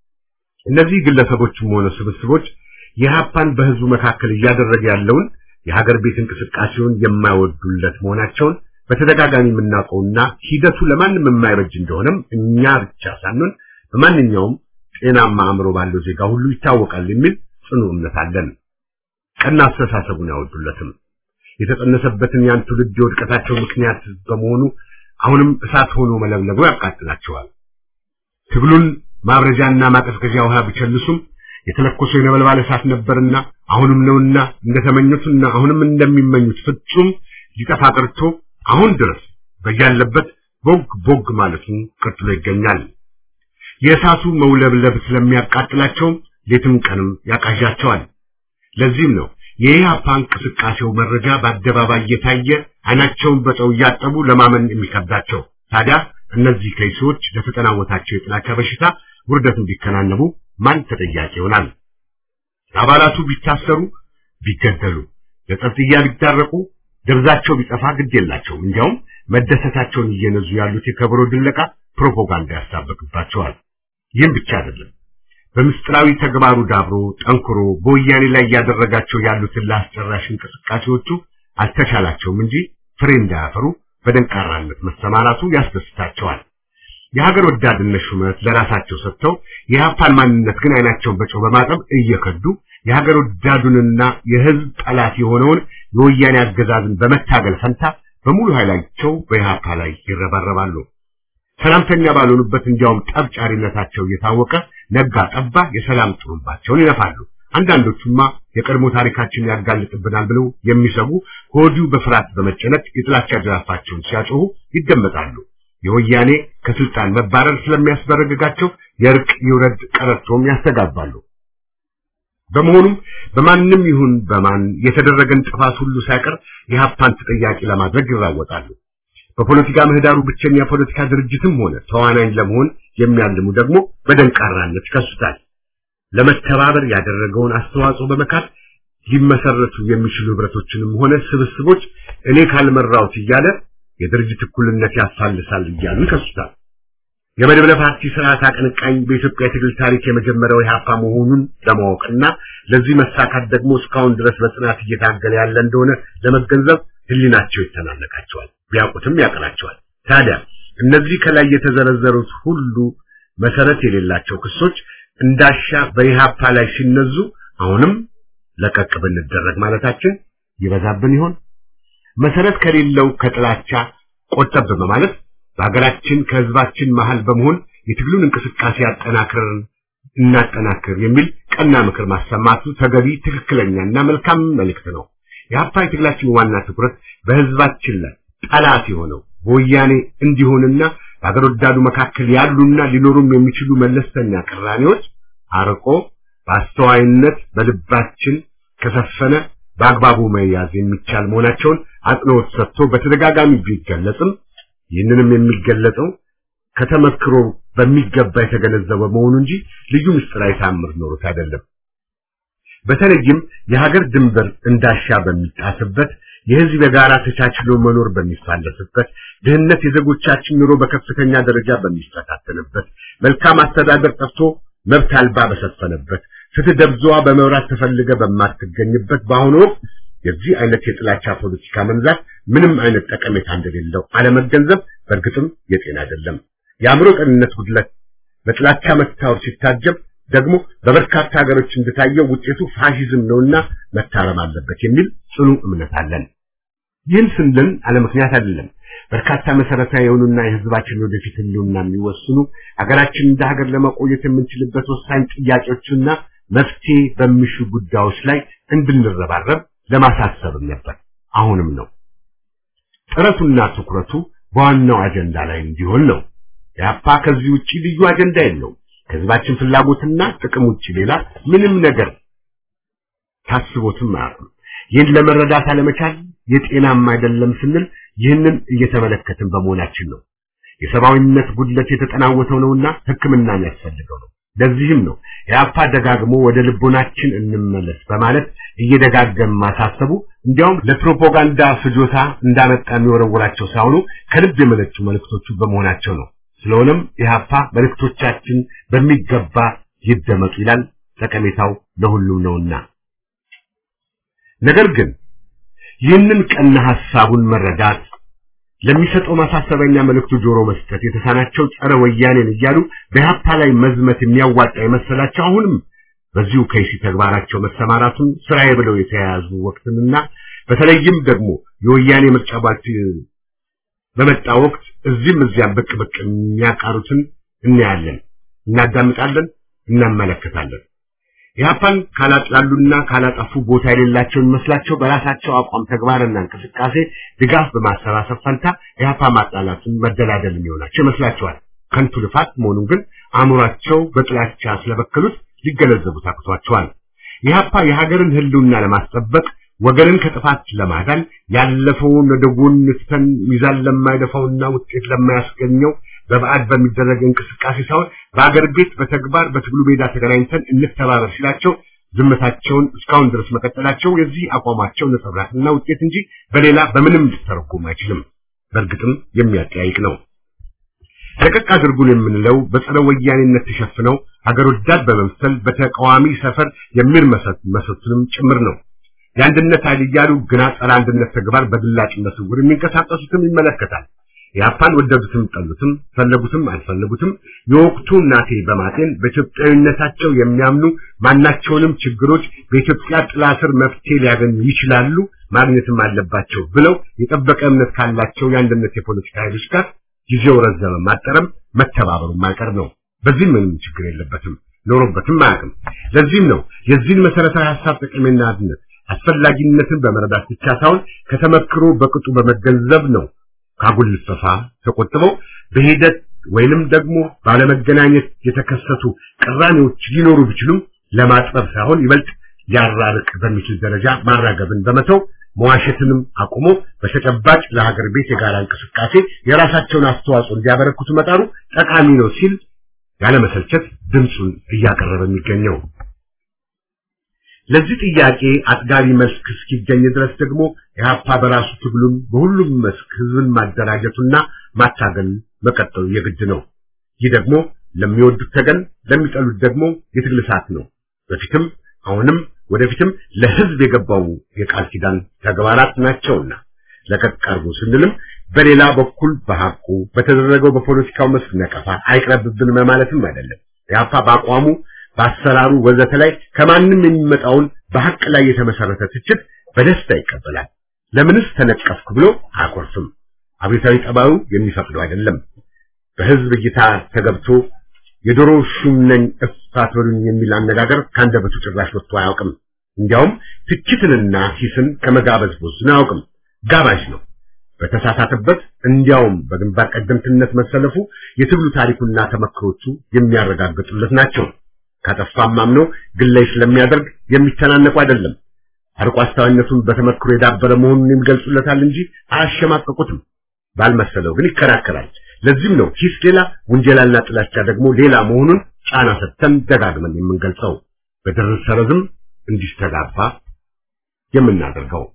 እነዚህ ግለሰቦችም ሆነ ስብስቦች የሀፓን በህዝቡ መካከል እያደረገ ያለውን የሀገር ቤት እንቅስቃሴውን የማይወዱለት መሆናቸውን በተደጋጋሚ የምናውቀውና ሂደቱ ለማንም የማይበጅ እንደሆነም እኛ ብቻ ሳንሆን በማንኛውም ጤናማ አእምሮ ባለው ዜጋ ሁሉ ይታወቃል የሚል ጽኑ እምነት አለን። ቀና አስተሳሰቡን ያወዱለትም የተጸነሰበትን ያን ትውልድ የውድቀታቸው ምክንያት በመሆኑ አሁንም እሳት ሆኖ መለብለቡ ያቃጥላቸዋል። ትግሉን ማብረጃና ማቀዝቀዣ ውሃ ቢቸልሱም የተለኮሰው የነበልባል እሳት ነበርና አሁንም ነውና እንደተመኙትና አሁንም እንደሚመኙት ፍጹም ሊጠፋ ቀርቶ አሁን ድረስ በያለበት ቦግ ቦግ ማለቱን ቀጥሎ ይገኛል። የእሳቱ መውለብለብ ስለሚያቃጥላቸውም ሌትም ቀንም ያቃዣቸዋል። ለዚህም ነው የኢህአፓ እንቅስቃሴው መረጃ በአደባባይ እየታየ አይናቸውን በጨው እያጠቡ ለማመን የሚከብዳቸው። ታዲያ እነዚህ ከይሶች ለተጠናወታቸው የጥላቻ በሽታ ውርደት እንዲከናነቡ ማን ተጠያቂ ይሆናል? አባላቱ ቢታሰሩ፣ ቢገደሉ፣ ለጸጥያ ቢዳረቁ፣ ደብዛቸው ቢጠፋ ግድ የላቸውም። እንዲያውም መደሰታቸውን እየነዙ ያሉት የከበሮ ድለቃ ፕሮፓጋንዳ ያሳበቅባቸዋል። ይህም ብቻ አይደለም። በምስጢራዊ ተግባሩ ዳብሮ ጠንክሮ በወያኔ ላይ እያደረጋቸው ያሉትን ለአስጨራሽ እንቅስቃሴዎቹ አልተቻላቸውም እንጂ ፍሬ እንዳያፈሩ በደንቃራነት መሰማራቱ ያስደስታቸዋል። የሀገር ወዳድነት ሹመት ለራሳቸው ሰጥተው የኢህአፓን ማንነት ግን አይናቸውን በጨው በማጠብ እየከዱ የሀገር ወዳዱንና የህዝብ ጠላት የሆነውን የወያኔ አገዛዝን በመታገል ፈንታ በሙሉ ኃይላቸው በኢህአፓ ላይ ይረባረባሉ። ሰላምተኛ ባልሆኑበት እንዲያውም ጠብጫሪነታቸው እየታወቀ ነጋ ጠባ የሰላም ጥሩምባቸውን ይነፋሉ። አንዳንዶቹማ የቀድሞ ታሪካችን ያጋልጥብናል ብለው የሚሰጉ ከወዲሁ በፍርሃት በመጨነቅ የጥላቻ ጅራፋቸውን ሲያጮሁ ይደመጣሉ። የወያኔ ከስልጣን መባረር ስለሚያስበረግጋቸው የእርቅ ይውረድ ቀረርቶም ያስተጋባሉ። በመሆኑም በማንም ይሁን በማን የተደረገን ጥፋት ሁሉ ሳይቀር የሀፓን ተጠያቂ ለማድረግ ይራወጣሉ። በፖለቲካ ምህዳሩ ብቸኛ ፖለቲካ ድርጅትም ሆነ ተዋናኝ ለመሆን የሚያልሙ ደግሞ በደንቃራነት ይከሱታል። ለመተባበር ያደረገውን አስተዋጽኦ በመካት ሊመሰረቱ የሚችሉ ህብረቶችንም ሆነ ስብስቦች እኔ ካልመራሁት እያለ የድርጅት እኩልነት ያፋልሳል እያሉ ይከሱታል። የመድብለ ፓርቲ ስርዓት አቀንቃኝ በኢትዮጵያ የትግል ታሪክ የመጀመሪያው ኢህአፓ መሆኑን ለማወቅና ለዚህ መሳካት ደግሞ እስካሁን ድረስ በጽናት እየታገለ ያለ እንደሆነ ለመገንዘብ ህሊናቸው ይተናነቃቸዋል፣ ቢያውቁትም ያቀናቸዋል። ታዲያ እነዚህ ከላይ የተዘረዘሩት ሁሉ መሰረት የሌላቸው ክሶች እንዳሻ በኢህአፓ ላይ ሲነዙ አሁንም ለቀቅ ብንደረግ ማለታችን ይበዛብን ይሆን? መሰረት ከሌለው ከጥላቻ ቆጠብ በማለት በሀገራችን ከህዝባችን መሃል በመሆን የትግሉን እንቅስቃሴ አጠናክረን እናጠናክር የሚል ቀና ምክር ማሰማቱ ተገቢ፣ ትክክለኛና መልካም መልእክት ነው። የሀፓ የትግላችን ዋና ትኩረት በህዝባችን ላይ ጠላት የሆነው በወያኔ እንዲሆንና በሀገር ወዳዱ መካከል ያሉና ሊኖሩም የሚችሉ መለስተኛ ቅራኔዎች አርቆ በአስተዋይነት በልባችን ከሰፈነ በአግባቡ መያዝ የሚቻል መሆናቸውን አጽንኦት ሰጥቶ በተደጋጋሚ ቢገለጽም ይህንንም የሚገለጸው ከተመክሮ በሚገባ የተገነዘበ መሆኑ እንጂ ልዩ ምስጢራዊ ታምር ኖሮት አይደለም። በተለይም የሀገር ድንበር እንዳሻ በሚጣስበት የህዝብ የጋራ ተቻችሎ መኖር በሚፋለስበት ድህነት የዜጎቻችን ኑሮ በከፍተኛ ደረጃ በሚፈታተንበት መልካም አስተዳደር ጠፍቶ መብት አልባ በሰፈነበት ፍትህ ደብዛዋ በመብራት ተፈልገ በማትገኝበት በአሁኑ ወቅት የዚህ አይነት የጥላቻ ፖለቲካ መንዛት ምንም አይነት ጠቀሜታ እንደሌለው አለመገንዘብ በእርግጥም የጤና አይደለም። የአእምሮ ጤንነት ጉድለት በጥላቻ መታወር ሲታጀብ ደግሞ በበርካታ ሀገሮች እንደታየው ውጤቱ ፋሺዝም ነውና መታረም አለበት የሚል ጽኑ እምነት አለን። ይህን ስንል አለ ምክንያት አይደለም። በርካታ መሰረታዊ የሆኑና የህዝባችን ወደፊት ህልውና የሚወስኑ ሀገራችን እንደ ሀገር ለመቆየት የምንችልበት ወሳኝ ጥያቄዎችና መፍትሄ በሚሹ ጉዳዮች ላይ እንድንረባረብ ለማሳሰብም ነበር። አሁንም ነው። ጥረቱና ትኩረቱ በዋናው አጀንዳ ላይ እንዲሆን ነው። የአፓ ከዚህ ውጪ ልዩ አጀንዳ የለውም። ከህዝባችን ፍላጎትና ጥቅም ውጪ ሌላ ምንም ነገር ታስቦትም አያውቅም። ይህን ለመረዳት አለመቻል የጤናም አይደለም ስንል ይህንን እየተመለከትን በመሆናችን ነው። የሰብአዊነት ጉድለት የተጠናወተው ነውና ሕክምና የሚያስፈልገው ነው። ለዚህም ነው የአፓ ደጋግሞ ወደ ልቦናችን እንመለስ በማለት እየደጋገም ማሳሰቡ እንዲያውም ለፕሮፓጋንዳ ፍጆታ እንዳመጣ የሚወረውራቸው ሳይሆኑ ከልብ የመነጩ መልእክቶቹ በመሆናቸው ነው። ስለሆነም የሀፓ መልእክቶቻችን በሚገባ ይደመጡ ይላል። ጠቀሜታው ለሁሉም ነውና። ነገር ግን ይህንን ቀና ሐሳቡን መረዳት ለሚሰጠው ማሳሰቢያና መልእክቱ ጆሮ መስጠት የተሳናቸው ጸረ ወያኔን እያሉ በኢህአፓ ላይ መዝመት የሚያዋጣ የመሰላቸው አሁንም በዚሁ ከይሲ ተግባራቸው መሰማራቱን ስራዬ ብለው የተያያዙ ወቅትንና በተለይም ደግሞ የወያኔ ምርጫ ባት በመጣ ወቅት እዚህም እዚያም ብቅ ብቅ የሚያቃሩትን እናያለን፣ እናዳምጣለን፣ እናመለከታለን። ኢህአፓን ካላጥላሉና ካላጠፉ ቦታ የሌላቸው የሚመስላቸው በራሳቸው አቋም ተግባርና እንቅስቃሴ ድጋፍ በማሰባሰብ ፈንታ ኢህአፓ ማጣላትን መደላደል የሚሆናቸው ይመስላቸዋል። ከንቱ ልፋት መሆኑን ግን አእምሯቸው በጥላቻ ስለበከሉት ሊገነዘቡት አቅቷቸዋል። ኢህአፓ የሀገርን ህልውና ለማስጠበቅ ወገንን ከጥፋት ለማዳን ያለፈውን ወደ ጎን ትተን ሚዛን ለማይደፋውና ውጤት ለማያስገኘው በበዓድ በሚደረግ እንቅስቃሴ ሳይሆን በአገር ቤት በተግባር በትግሉ ሜዳ ተገናኝተን እንተባበር ሲላቸው ዝምታቸውን እስካሁን ድረስ መቀጠላቸው የዚህ አቋማቸው ነጸብራቅና ውጤት እንጂ በሌላ በምንም ሊተረጎም አይችልም። በእርግጥም የሚያጠያይቅ ነው። ለቀቅ አድርጉን የምንለው በጸረ ወያኔነት ተሸፍነው ሀገር ወዳድ በመምሰል በተቃዋሚ ሰፈር የሚርመሰመሱትንም ጭምር ነው። የአንድነት ኃይል እያሉ ግና ጸረ አንድነት ተግባር በግላጭነት ስውር የሚንቀሳቀሱትም ይመለከታል። የአፓን ወደዱትም ጠሉትም ፈለጉትም አልፈለጉትም የወቅቱ እናቴ በማጤን በኢትዮጵያዊነታቸው የሚያምኑ ማናቸውንም ችግሮች በኢትዮጵያ ጥላ ስር መፍትሄ ሊያገኙ ይችላሉ ማግኘትም አለባቸው ብለው የጠበቀ እምነት ካላቸው የአንድነት የፖለቲካ ኃይሎች ጋር ጊዜው ረዘመ ማጠረም መተባበሩ ማይቀር ነው። በዚህም ምንም ችግር የለበትም ኖሮበትም አያውቅም። ለዚህም ነው የዚህን መሰረታዊ ሀሳብ ጥቅምና አንድነት አስፈላጊነትን በመረዳት ብቻ ሳይሆን ከተመክሮ በቅጡ በመገንዘብ ነው ካጉል ልፈፋ ተቆጥበው በሂደት ወይንም ደግሞ ባለመገናኘት የተከሰቱ ቅራኔዎች ሊኖሩ ቢችሉም ለማጥበብ ሳይሆን ይበልጥ ሊያራርቅ በሚችል ደረጃ ማራገብን በመተው መዋሸትንም አቁሞ በተጨባጭ ለሀገር ቤት የጋራ እንቅስቃሴ የራሳቸውን አስተዋጽኦ እንዲያበረክቱ መጣሩ ጠቃሚ ነው ሲል ያለመሰልቸት ድምፁን እያቀረበ የሚገኘው። ለዚህ ጥያቄ አጥጋቢ መስክ እስኪገኝ ድረስ ደግሞ ኢህአፓ በራሱ ትግሉን በሁሉም መስክ ህዝብን ማደራጀቱና ማታገል መቀጠሉ የግድ ነው። ይህ ደግሞ ለሚወዱት ተገን፣ ለሚጠሉት ደግሞ የትግል ሰዓት ነው። በፊትም አሁንም ወደፊትም ለህዝብ የገባው የቃል ኪዳን ተግባራት ናቸውና ለቀቅ አድርጉ ስንልም በሌላ በኩል በሐቁ በተደረገው በፖለቲካው መስክ ነቀፋ አይቅረብብን ማለትም አይደለም። ኢህአፓ በአቋሙ በአሰራሩ ወዘተ ላይ ከማንም የሚመጣውን በሐቅ ላይ የተመሰረተ ትችት በደስታ ይቀበላል። ለምንስ ተነቀፍኩ ብሎ አያኮርፍም። አብዮታዊ ጠባዩ የሚፈቅደው አይደለም። በህዝብ እይታ ተገብቶ የዶሮ ሹም ነኝ እፍ አትበሉኝ የሚል አነጋገር ከአንደበቱ ጭራሽ ወጥቶ አያውቅም። እንዲያውም ትችትንና ሂስን ከመጋበዝ ቦዝን አያውቅም። ጋባዥ ነው። በተሳሳተበት እንዲያውም በግንባር ቀደምትነት መሰለፉ የትግሉ ታሪኩና ተመክሮቹ የሚያረጋግጡለት ናቸው። ካጠፋም አምኖ ግላይ ስለሚያደርግ የሚተናነቁ አይደለም። አርቆ አስተዋይነቱን በተመክሮ የዳበረ መሆኑን የሚገልጹለታል እንጂ አያሸማቀቁትም። ባልመሰለው ግን ይከራከራል። ለዚህም ነው ሂስ ሌላ ውንጀላና ጥላቻ ደግሞ ሌላ መሆኑን ጫና ሰጥተን ደጋግመን የምንገልጸው በድርብ ሰረዝም እንዲስተጋባ የምናደርገው።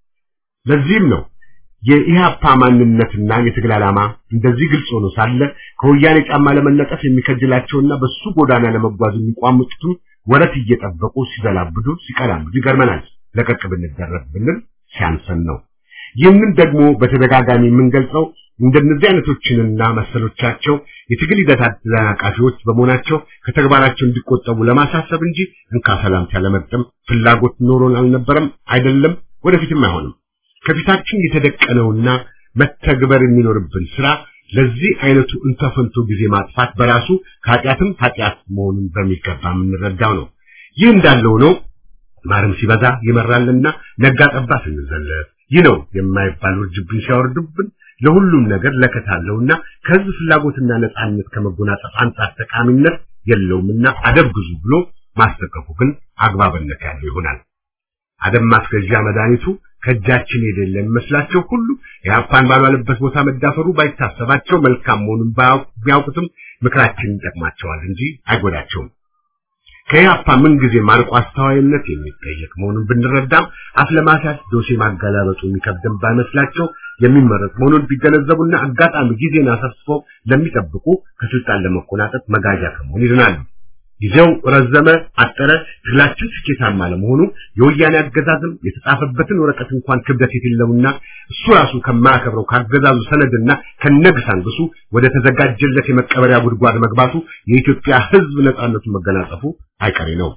ለዚህም ነው የኢህአፓ ማንነትና የትግል ዓላማ እንደዚህ ግልጽ ሆኖ ሳለ ከወያኔ ጫማ ለመነጠፍ የሚከጅላቸውና በሱ ጎዳና ለመጓዝ የሚቋምጡትም ወረት እየጠበቁ ሲዘላብዱ ሲቀላምዱ ይገርመናል። ለቀቅ ብንደረግ ብንል ሲያንሰን ነው። ይህንን ደግሞ በተደጋጋሚ የምንገልጸው እንደነዚህ አይነቶችንና መሰሎቻቸው የትግል ሂደት አደናቃፊዎች በመሆናቸው ከተግባራቸው እንዲቆጠቡ ለማሳሰብ እንጂ እንካ ሰላምታ ለመግጠም ፍላጎት ኖሮን አልነበረም፣ አይደለም፣ ወደፊትም አይሆንም። ከፊታችን የተደቀነውና መተግበር የሚኖርብን ስራ ለዚህ አይነቱ እንተፈንቶ ጊዜ ማጥፋት በራሱ ከኃጢአትም ኃጢአት መሆኑን በሚገባ የምንረዳው ነው። ይህ እንዳለው ነው ማርም ሲበዛ ይመራልና ነጋ ጠባ ስንዘለፍ ይህ ነው የማይባል ውርጅብን ሲያወርድብን ለሁሉም ነገር ለከታለውና ከህዝብ ፍላጎትና ነጻነት ከመጎናጸፍ አንጻር ጠቃሚነት የለውምና አደብ ግዙ ብሎ ማስጠንቀቁ ግን አግባብነት ያለው ይሆናል። አደብ ማስገዣ መድኃኒቱ ከእጃችን የሌለ የሚመስላቸው ሁሉ የአፓን ባልዋለበት ቦታ መዳፈሩ ባይታሰባቸው መልካም መሆኑን ቢያውቁትም ምክራችን ይጠቅማቸዋል እንጂ አይጎዳቸውም። ከኢህአፓ ምን ጊዜ ማርቆ አስተዋይነት የሚጠየቅ መሆኑን ብንረዳም አፍ ለማስያዝ ዶሴ ማገላበጡ የሚከብደን ባይመስላቸው የሚመረጥ መሆኑን ቢገነዘቡና አጋጣሚ ጊዜን አሰፍስፈው ለሚጠብቁ ከስልጣን ለመቆናጠጥ መጋዣ ከመሆን ይድናሉ። ጊዜው ረዘመ አጠረ፣ ትግላችን ስኬታማ ለመሆኑ የወያኔ አገዛዝም የተጻፈበትን ወረቀት እንኳን ክብደት የሌለውና እሱ ራሱ ከማያከብረው ካገዛዙ ሰነድና ከነግሳንግሱ ወደ ተዘጋጀለት የመቀበሪያ ጉድጓድ መግባቱ የኢትዮጵያ ሕዝብ ነጻነቱን መገናጸፉ አይቀሬ ነው።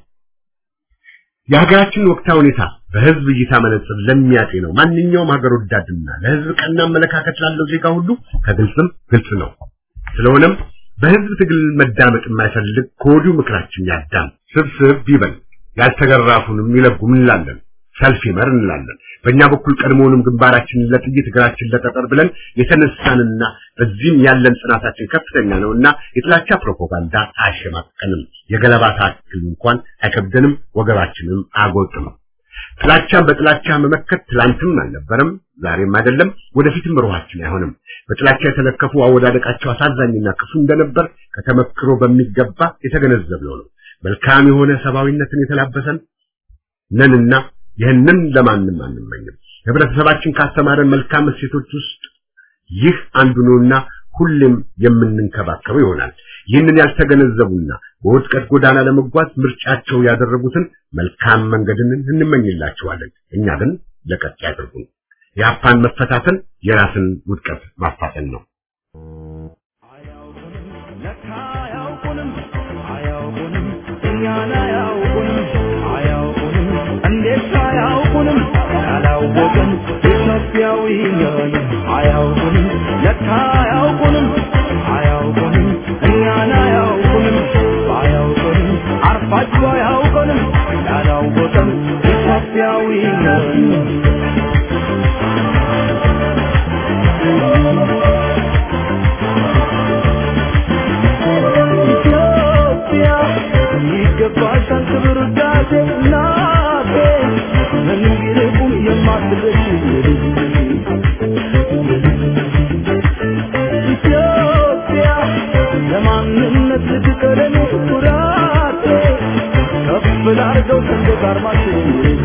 የሀገራችን ወቅታዊ ሁኔታ በህዝብ እይታ መነጽር ለሚያጤ ነው። ማንኛውም ሀገር ወዳድና ለህዝብ ቀና አመለካከት ላለው ዜጋ ሁሉ ከግልጽም ግልጽ ነው። ስለሆነም በህዝብ ትግል መዳመጥ የማይፈልግ ከወዲሁ ምክራችን ያዳም፣ ስብስብ ይበል፣ ያልተገራፉንም ይለጉም እንላለን፣ ሰልፍ ይመር እንላለን። በእኛ በኩል ቀድሞውንም ግንባራችንን ለጥይት እግራችን ለጠጠር ብለን የተነሳንና በዚህም ያለን ጽናታችን ከፍተኛ ነውና የጥላቻ ፕሮፓጋንዳ አያሸማቀንም። የገለባ ታክል እንኳን አይከብደንም፣ ወገባችንም አያጎጥም። ጥላቻን በጥላቻ መመከት ትላንትም አልነበረም፣ ዛሬም አይደለም፣ ወደፊትም ሩሃችን አይሆንም። በጥላቻ የተለከፉ አወዳደቃቸው አሳዛኝና ክፉ እንደነበር ከተመክሮ በሚገባ የተገነዘብነው ነው። መልካም የሆነ ሰብአዊነትን የተላበሰን ነንና ይህንን ለማንም አንመኝም። ህብረተሰባችን ካስተማረን መልካም እሴቶች ውስጥ ይህ አንዱ ነውና ሁሌም የምንንከባከበው ይሆናል። ይህንን ያልተገነዘቡና በውድቀት ጎዳና ለመጓዝ ምርጫቸው ያደረጉትን መልካም መንገድን እንመኝላቸዋለን። እኛ ግን ለቀቅ ያድርጉን። የአፓን መፈታተን የራስን ውድቀት ማፋጠን ነው። ለካ አያውቁንም አያውቁንም እኛን አያውቁንም አያውቁንም እንዴት አያውቁንም ያላወቅን ኢትዮጵያዊ ነን አያውቁንም ለካ አያውቁንም አያውቁንም እኛን አያውቁንም አያውቁንም አርፋችሁ አያውቁንም ያላወቅን ኢትዮጵያዊ ነን ኢትዮጵያ ይገባሻል ክብር ውዳሴ እናቴ ምንም ቢርቁም የማትረሺ ኢትዮጵያ ለማንነት ልትቀረኔ ኩራቴ ከፍ ላርገው ሰንደቅ ዓርማችን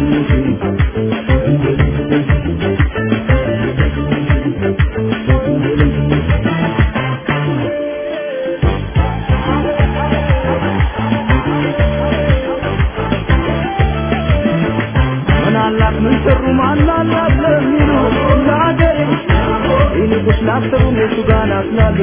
ምን አላት ምን ሰሩ ማን አላት ለሚሉ ለሀገሬ ይልቁስ ላሰቡ እነሱ ጋር ናትናሉ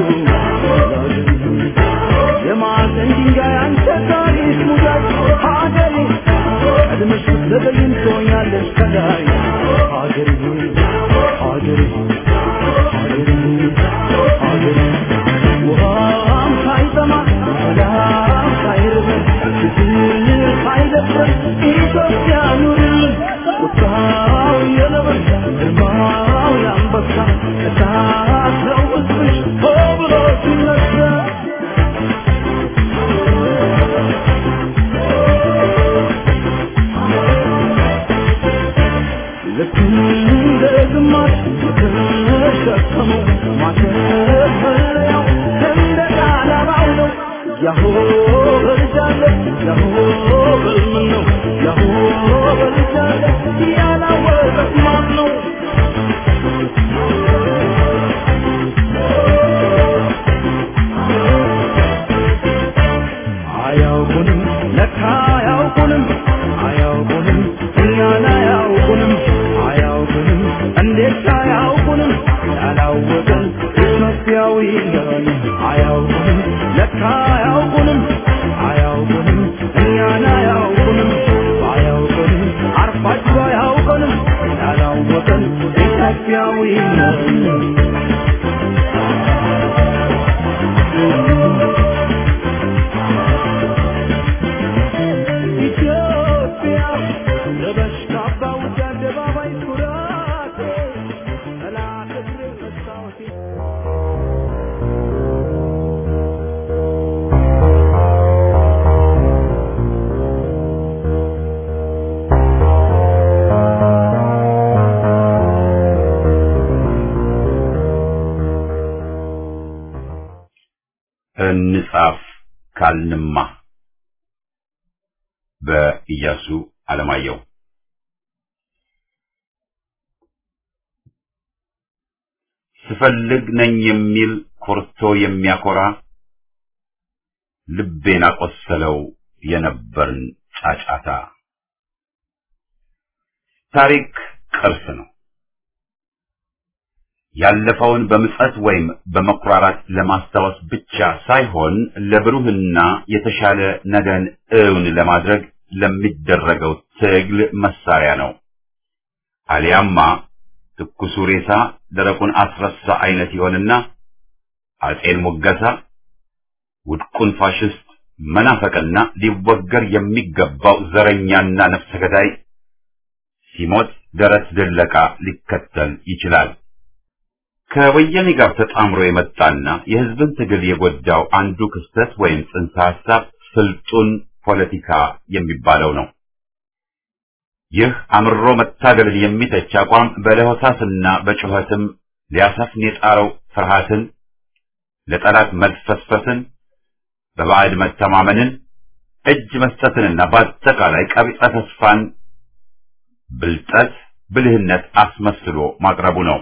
የማዕዘን ድንጋይ አንተ ታሪክ ሙዳይ ሀገሬ ቀድመሽ ብትዘገይም ትሆኛለሽ ከላይ ሀገሬ ሀገሬ ሀገሬ ሀገሬ ውሃም ሳይጠማ ሰላም ሳይርበን ችግር ሳይደፍረን ኢትዮጵያ ኑርልን ቁጣው የነብር ግርማው የአንበሳ እሳት ነው ሕዝብሽ ሆ ብሎ ሲነሳ ልክ እንደ ግማሽ የተሸከመው ማተፈለያው ሰንደቅ ዓላማው ነው። ያሆ በልጃለ ያሆ በልምን ነው ያሆ በልጃለ ያላወቀት ማን ነው? አያውቁንም ለካ አያውቁንም አያውቁንም እኛን አያውቁንም አያውቁንም እንዴት አያውቁንም ያላወቅን ኢትዮጵያዊ ነን አያውቁንም ለካ አያውቁንም አያውቁንም እኛን አያውቁንም አያውቁንም አርፋችሁ አያውቁንም ያላወቅን ኢትዮጵያዊ ነን ኢትዮጵያ ለበሽታ ባውጃ አደባባይ ኩራቴ ጠላት እግሬ መስታወቴ እንጻፍ ካልንማ በኢያሱ አለማየሁ ስፈልግ ነኝ የሚል ኮርቶ የሚያኮራ ልቤን አቆሰለው የነበርን ጫጫታ። ታሪክ ቅርስ ነው። ያለፈውን በምጸት ወይም በመኩራራት ለማስታወስ ብቻ ሳይሆን ለብሩህና የተሻለ ነገን እውን ለማድረግ ለሚደረገው ትግል መሳሪያ ነው። አሊያማ ትኩሱ ሬሳ ደረቁን አስረሳ አይነት ይሆንና አጼን ሙገሳ ውድቁን ፋሽስት መናፈቅና ሊወገር የሚገባው ዘረኛና ነፍሰ ገዳይ ሲሞት ደረት ድለቃ ሊከተል ይችላል። ከወያኔ ጋር ተጣምሮ የመጣና የህዝብን ትግል የጎዳው አንዱ ክስተት ወይም ጽንሰ ሐሳብ ስልጡን ፖለቲካ የሚባለው ነው። ይህ አምሮ መታገልን የሚተች አቋም በለሆሳስና በጩኸትም ሊያሰፍን የጣረው ፍርሃትን፣ ለጠላት መልፈስፈስን፣ በባዕድ መተማመንን፣ እጅ መስጠትንና በአጠቃላይ ቀቢጸ ተስፋን ብልጠት፣ ብልህነት አስመስሎ ማቅረቡ ነው።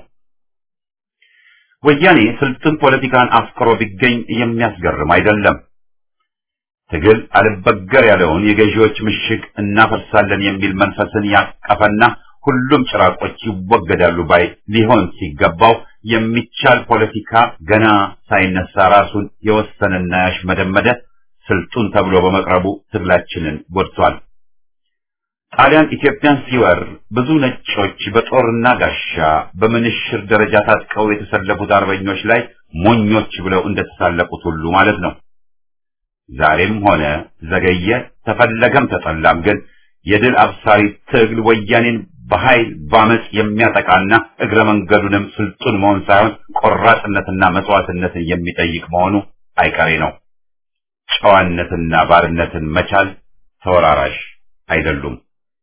ወያኔ ስልጡን ፖለቲካን አፍቅሮ ቢገኝ የሚያስገርም አይደለም። ትግል አልበገር ያለውን የገዢዎች ምሽግ እናፈርሳለን የሚል መንፈስን ያቀፈና ሁሉም ጭራቆች ይወገዳሉ ባይ ሊሆን ሲገባው የሚቻል ፖለቲካ ገና ሳይነሳ ራሱን የወሰነና ያሽመደመደ ስልጡን ተብሎ በመቅረቡ ትግላችንን ጎድቷል። ጣሊያን ኢትዮጵያን ሲወር ብዙ ነጮች በጦርና ጋሻ በምንሽር ደረጃ ታጥቀው የተሰለፉት አርበኞች ላይ ሞኞች ብለው እንደተሳለቁት ሁሉ ማለት ነው። ዛሬም ሆነ ዘገየ ተፈለገም ተጠላም ግን የድል አብሳሪ ትግል ወያኔን በኃይል ባመጽ የሚያጠቃና እግረ መንገዱንም ስልጡን መሆን ሳይሆን ቆራጥነትና መስዋዕትነትን የሚጠይቅ መሆኑ አይቀሬ ነው። ጨዋነትና ባርነትን መቻል ተወራራሽ አይደሉም።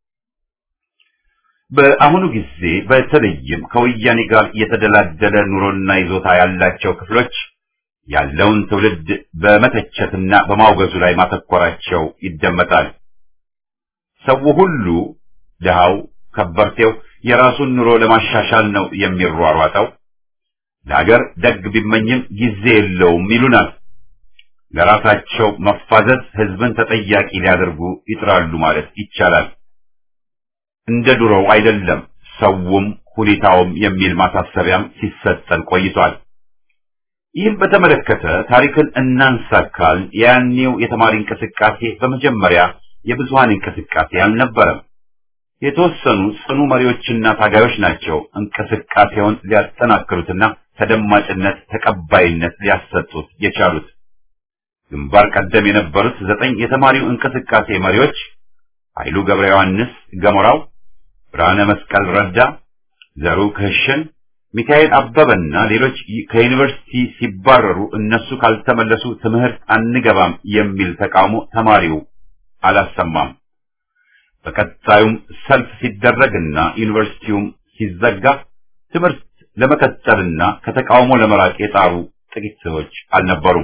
በአሁኑ ጊዜ በተለይም ከወያኔ ጋር የተደላደለ ኑሮና ይዞታ ያላቸው ክፍሎች ያለውን ትውልድ በመተቸትና በማውገዙ ላይ ማተኮራቸው ይደመጣል። ሰው ሁሉ ድሃው፣ ከበርቴው የራሱን ኑሮ ለማሻሻል ነው የሚሯሯጠው። ለሀገር ደግ ቢመኝም ጊዜ የለውም ይሉናል። ለራሳቸው መፋዘዝ ህዝብን ተጠያቂ ሊያደርጉ ይጥራሉ ማለት ይቻላል። እንደ ድሮው አይደለም ሰውም ሁኔታውም የሚል ማሳሰቢያም ሲሰጠን ቆይቷል። ይህም በተመለከተ ታሪክን እናንሳካል። ያኔው የተማሪ እንቅስቃሴ በመጀመሪያ የብዙሃን እንቅስቃሴ አልነበረም። የተወሰኑ ጽኑ መሪዎችና ታጋዮች ናቸው እንቅስቃሴውን ሊያጠናክሩትና ተደማጭነት፣ ተቀባይነት ሊያሰጡት የቻሉት። ግንባር ቀደም የነበሩት ዘጠኝ የተማሪው እንቅስቃሴ መሪዎች ኃይሉ ገብረ ዮሐንስ ገሞራው፣ ብርሃነ መስቀል ረዳ፣ ዘሩ ክህሽን፣ ሚካኤል አበበና ሌሎች ከዩኒቨርሲቲ ሲባረሩ እነሱ ካልተመለሱ ትምህርት አንገባም የሚል ተቃውሞ ተማሪው አላሰማም። በቀጣዩም ሰልፍ ሲደረግና ዩኒቨርሲቲውም ሲዘጋ ትምህርት ለመቀጠልና ከተቃውሞ ለመራቅ የጣሩ ጥቂት ሰዎች አልነበሩም።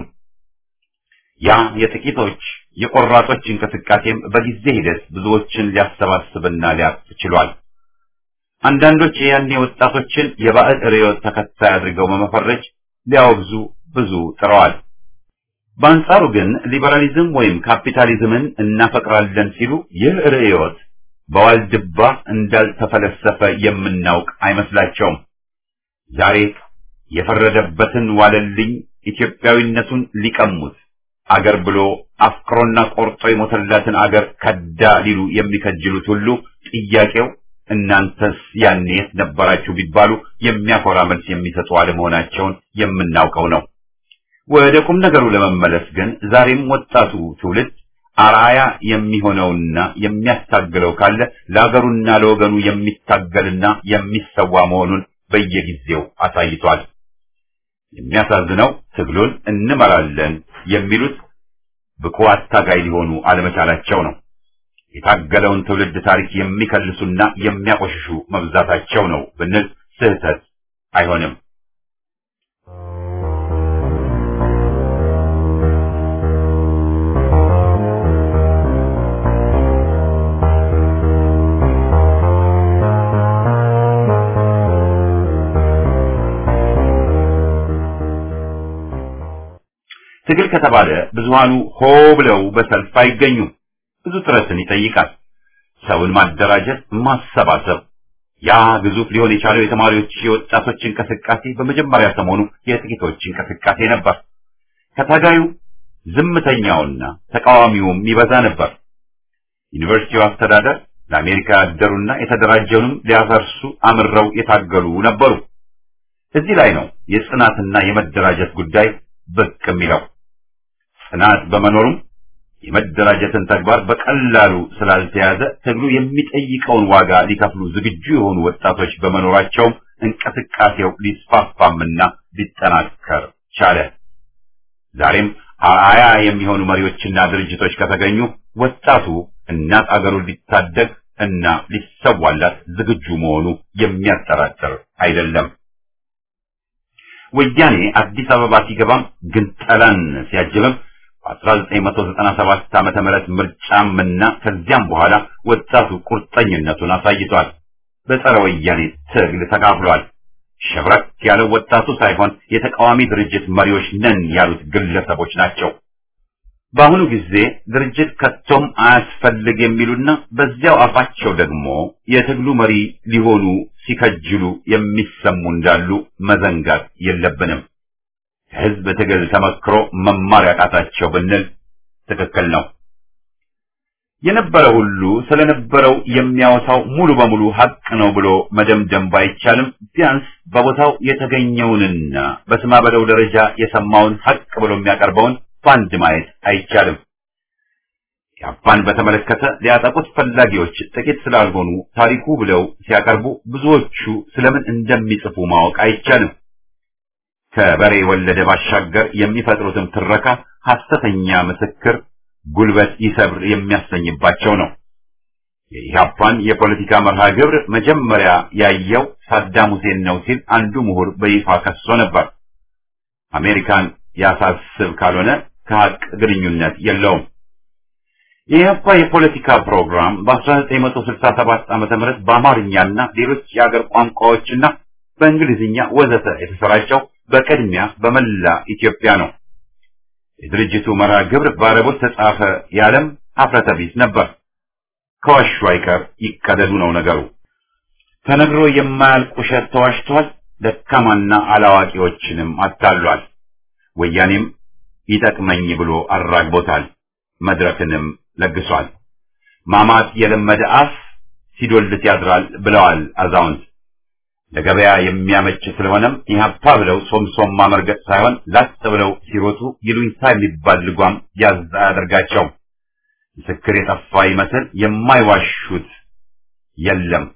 ያ የጥቂቶች የቆራጦች እንቅስቃሴም በጊዜ ሂደት ብዙዎችን ሊያሰባስብና ሊያቅፍ ችሏል። አንዳንዶች የያኔ ወጣቶችን የባዕድ ርዕዮት ተከታይ አድርገው በመፈረጅ ሊያወግዙ ብዙ ጥረዋል። በአንጻሩ ግን ሊበራሊዝም ወይም ካፒታሊዝምን እናፈቅራለን ሲሉ ይህ ርዕዮት በዋልድባ እንዳልተፈለሰፈ የምናውቅ አይመስላቸውም። ዛሬ የፈረደበትን ዋለልኝ ኢትዮጵያዊነቱን ሊቀሙት አገር ብሎ አፍቅሮና ቆርጦ የሞተላትን አገር ከዳ ሊሉ የሚከጅሉት ሁሉ ጥያቄው እናንተስ ያኔ የት ነበራችሁ ቢባሉ የሚያኮራ መልስ የሚሰጡ አለመሆናቸውን የምናውቀው ነው። ወደ ቁም ነገሩ ለመመለስ ግን ዛሬም ወጣቱ ትውልድ አርአያ የሚሆነውና የሚያስታግለው ካለ ለአገሩና ለወገኑ የሚታገልና የሚሰዋ መሆኑን በየጊዜው አሳይቷል። የሚያሳዝነው ትግሉን እንመራለን የሚሉት ብቁ አታጋይ ሊሆኑ አለመቻላቸው ነው። የታገለውን ትውልድ ታሪክ የሚከልሱና የሚያቆሽሹ መብዛታቸው ነው ብንል ስህተት አይሆንም። ትግል ከተባለ ብዙሃኑ ሆ ብለው በሰልፍ አይገኙም። ብዙ ጥረትን ይጠይቃል። ሰውን ማደራጀት፣ ማሰባሰብ። ያ ግዙፍ ሊሆን የቻለው የተማሪዎች የወጣቶች እንቅስቃሴ በመጀመሪያ ሰሞኑ የጥቂቶች እንቅስቃሴ ነበር። ከታጋዩ ዝምተኛውና ተቃዋሚውም ይበዛ ነበር። ዩኒቨርሲቲው አስተዳደር ለአሜሪካ ያደሩና የተደራጀውንም ሊያፈርሱ አምረው የታገሉ ነበሩ። እዚህ ላይ ነው የጽናትና የመደራጀት ጉዳይ ብቅ የሚለው። ጽናት በመኖሩም የመደራጀትን ተግባር በቀላሉ ስላልተያዘ ትግሉ የሚጠይቀውን ዋጋ ሊከፍሉ ዝግጁ የሆኑ ወጣቶች በመኖራቸውም እንቅስቃሴው ሊስፋፋምና ሊጠናከር ቻለ። ዛሬም አርአያ የሚሆኑ መሪዎችና ድርጅቶች ከተገኙ ወጣቱ እናት አገሩን ሊታደግ እና ሊሰዋላት ዝግጁ መሆኑ የሚያጠራጥር አይደለም። ወያኔ አዲስ አበባ ሲገባም ግንጠላን ሲያጅብም በ1997 ዓመተ ምህረት ምርጫም እና ከዚያም በኋላ ወጣቱ ቁርጠኝነቱን አሳይቷል። በጸረ ወያኔ ትግል ተካፍሏል። ሸብረክ ያለው ወጣቱ ሳይሆን የተቃዋሚ ድርጅት መሪዎች ነን ያሉት ግለሰቦች ናቸው። በአሁኑ ጊዜ ድርጅት ከቶም አያስፈልግ የሚሉና በዚያው አፋቸው ደግሞ የትግሉ መሪ ሊሆኑ ሲከጅሉ የሚሰሙ እንዳሉ መዘንጋት የለብንም። ከህዝብ ትግል ተመክሮ መማር ያቃታቸው ብንል ትክክል ነው። የነበረ ሁሉ ስለነበረው የሚያወሳው ሙሉ በሙሉ ሀቅ ነው ብሎ መደምደም ባይቻልም ቢያንስ በቦታው የተገኘውንና በስማ በለው ደረጃ የሰማውን ሀቅ ብሎ የሚያቀርበውን በአንድ ማየት አይቻልም። ያፓን በተመለከተ ሊያጠቁት ፈላጊዎች ጥቂት ስላልሆኑ ታሪኩ ብለው ሲያቀርቡ ብዙዎቹ ስለምን እንደሚጽፉ ማወቅ አይቻልም። ከበሬ ወለደ ባሻገር የሚፈጥሩትም ትረካ ሐሰተኛ ምስክር ጉልበት ይሰብር የሚያሰኝባቸው ነው። የኢህአፓን የፖለቲካ መርሃ ግብር መጀመሪያ ያየው ሳዳም ሁሴን ነው ሲል አንዱ ምሁር በይፋ ከሶ ነበር። አሜሪካን ያሳስብ ካልሆነ ከሀቅ ግንኙነት የለውም። የኢህአፓ የፖለቲካ ፕሮግራም በ1967 ዓ.ም በአማርኛና ሌሎች የአገር ቋንቋዎችና በእንግሊዝኛ ወዘተ የተሰራጨው በቅድሚያ በመላ ኢትዮጵያ ነው። የድርጅቱ መርሃ ግብር በአረቦች ተጻፈ ያለም ሀፍረተ ቢስ ነበር። ከዋሹ አይቀር ይቀደዱ ነው ነገሩ። ተነግሮ የማያልቅ ውሸት ተዋሽቷል። ደካማና አላዋቂዎችንም አታሏል። ወያኔም ይጠቅመኝ ብሎ አራግቦታል። መድረክንም ለግሷል። ማማት የለመደ አፍ ሲዶልት ያድራል ብለዋል አዛውንት። ለገበያ የሚያመች ስለሆነም ኢህአፓ ብለው ሶምሶማ መርገጥ ሳይሆን ላጥ ብለው ሲሮጡ ይሉኝታ የሚባል ልጓም ያዝ አያደርጋቸውም። ምስክር የጠፋ ይመስል የማይዋሹት የለም።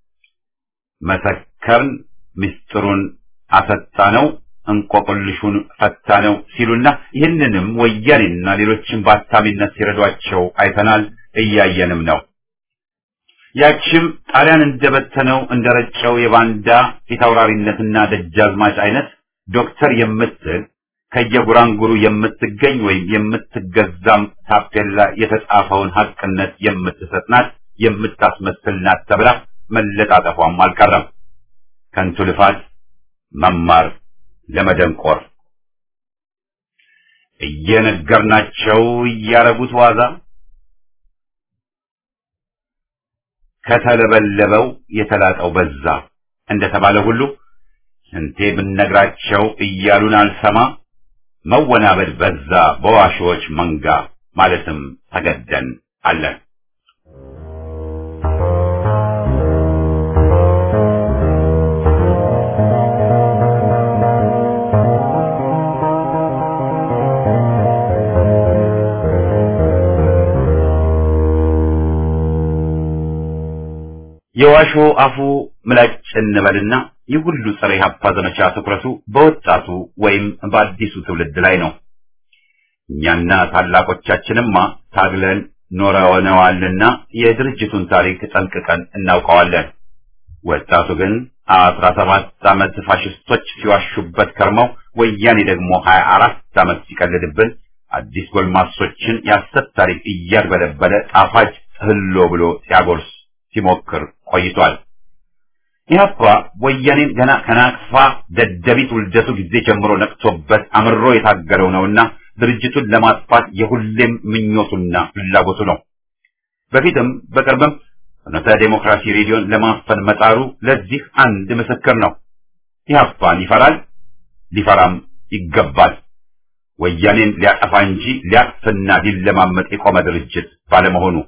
መሰከርን፣ ምስጢሩን አሰጣ ነው፣ እንቆቅልሹን ፈታ ነው ሲሉና ይህንንም ወያኔና ሌሎችን በአታሚነት ሲረዷቸው አይተናል፣ እያየንም ነው። ያችም ጣሊያን እንደበተነው እንደረጨው የባንዳ ፊታውራሪነትና ደጃዝማች አይነት ዶክተር የምትል ከየጉራንጉሩ የምትገኝ ወይም የምትገዛም ታፔላ የተጻፈውን ሐቅነት የምትሰጥ ናት፣ የምታስመስል ናት ተብላ መለጣጠፏም አልቀረም። ከንቱ ልፋት መማር ለመደንቆር እየነገርናቸው እያረጉት ዋዛ ከተለበለበው የተላጠው በዛ እንደተባለ ሁሉ ስንቴ ብነግራቸው እያሉን አልሰማ መወናበድ በዛ በዋሾች መንጋ ማለትም ተገደን አለን። የዋሾ አፉ ምላጭ እንበልና ይህ ሁሉ ጸረ ኢህአፓ ዘመቻ ትኩረቱ በወጣቱ ወይም በአዲሱ ትውልድ ላይ ነው። እኛና ታላቆቻችንማ ታግለን ኖረነዋልና የድርጅቱን ታሪክ ጠንቅቀን እናውቀዋለን። ወጣቱ ግን አስራ ሰባት ዓመት ፋሽስቶች ሲዋሹበት ከርመው ወያኔ ደግሞ ሀያ አራት ዓመት ሲቀልድብን አዲስ ጎልማሶችን የሐሰት ታሪክ እያድበለበለ ጣፋጭ ህሎ ብሎ ሲያጎርስ ሲሞክር ቆይቷል። ኢህአፓ ወያኔን ገና ከናቅፋ ደደቢት ውልደቱ ጊዜ ጀምሮ ነቅቶበት አምሮ የታገለው ነውና ድርጅቱን ለማጥፋት የሁሌም ምኞቱና ፍላጎቱ ነው። በፊትም በቅርብም ፍኖተ ዴሞክራሲ ሬዲዮን ለማፈን መጣሩ ለዚህ አንድ ምስክር ነው። ኢህአፓን ይፈራል፣ ሊፈራም ይገባል። ወያኔን ሊያጠፋ እንጂ ሊያቅፍና ሊለማመጥ የቆመ ድርጅት ባለመሆኑ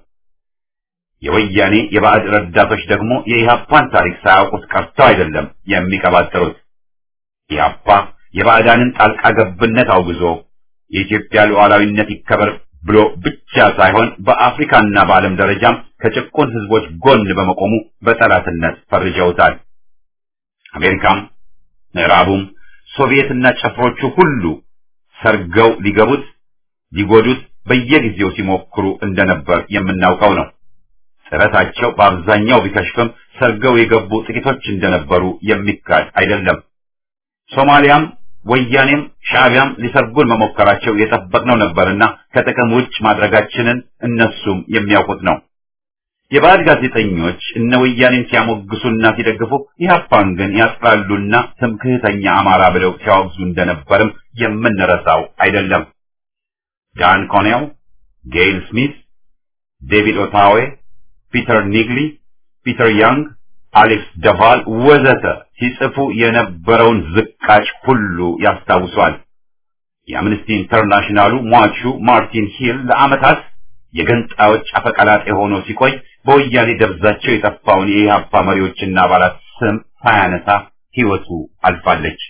የወያኔ የባዕድ ረዳቶች ደግሞ የኢህአፓን ታሪክ ሳያውቁት ቀርተው አይደለም የሚቀባጠሩት። ኢህአፓ የባዕዳንን ጣልቃ ገብነት አውግዞ የኢትዮጵያ ሉዓላዊነት ይከበር ብሎ ብቻ ሳይሆን በአፍሪካና በዓለም ደረጃም ከጭቁን ህዝቦች ጎን በመቆሙ በጠላትነት ፈርጀውታል። አሜሪካም፣ ምዕራቡም፣ ሶቪየትና ጨፍሮቹ ሁሉ ሰርገው ሊገቡት ሊጎዱት በየጊዜው ሲሞክሩ እንደነበር የምናውቀው ነው። ጥረታቸው በአብዛኛው ቢከሽፍም ሰርገው የገቡ ጥቂቶች እንደነበሩ የሚካድ አይደለም። ሶማሊያም ወያኔም ሻዕቢያም ሊሰርጉን መሞከራቸው የጠበቅነው ነበርና ከጥቅም ውጭ ማድረጋችንን እነሱም የሚያውቁት ነው። የባዕድ ጋዜጠኞች እነ ወያኔን ሲያሞግሱና ሲደግፉ ኢህአፓን ግን ያጥላሉና ትምክህተኛ አማራ ብለው ሲያወግዙ እንደነበርም የምንረሳው አይደለም። ዳን ኮኔል፣ ጌይል ስሚት፣ ዴቪድ ኦታዌ፣ ፒተር ኒግሊ፣ ፒተር ያንግ፣ አሌክስ ደቫል ወዘተ ሲጽፉ የነበረውን ዝቃጭ ሁሉ ያስታውሷል። የአምነስቲ ኢንተርናሽናሉ ሟቹ ማርቲን ሂል ለዓመታት የገንጣዮች አፈቀላጤ ሆኖ ሲቆይ በወያኔ ደብዛቸው የጠፋውን የኢህአፓ መሪዎችና አባላት ስም ሳያነሳ ሕይወቱ አልፋለች።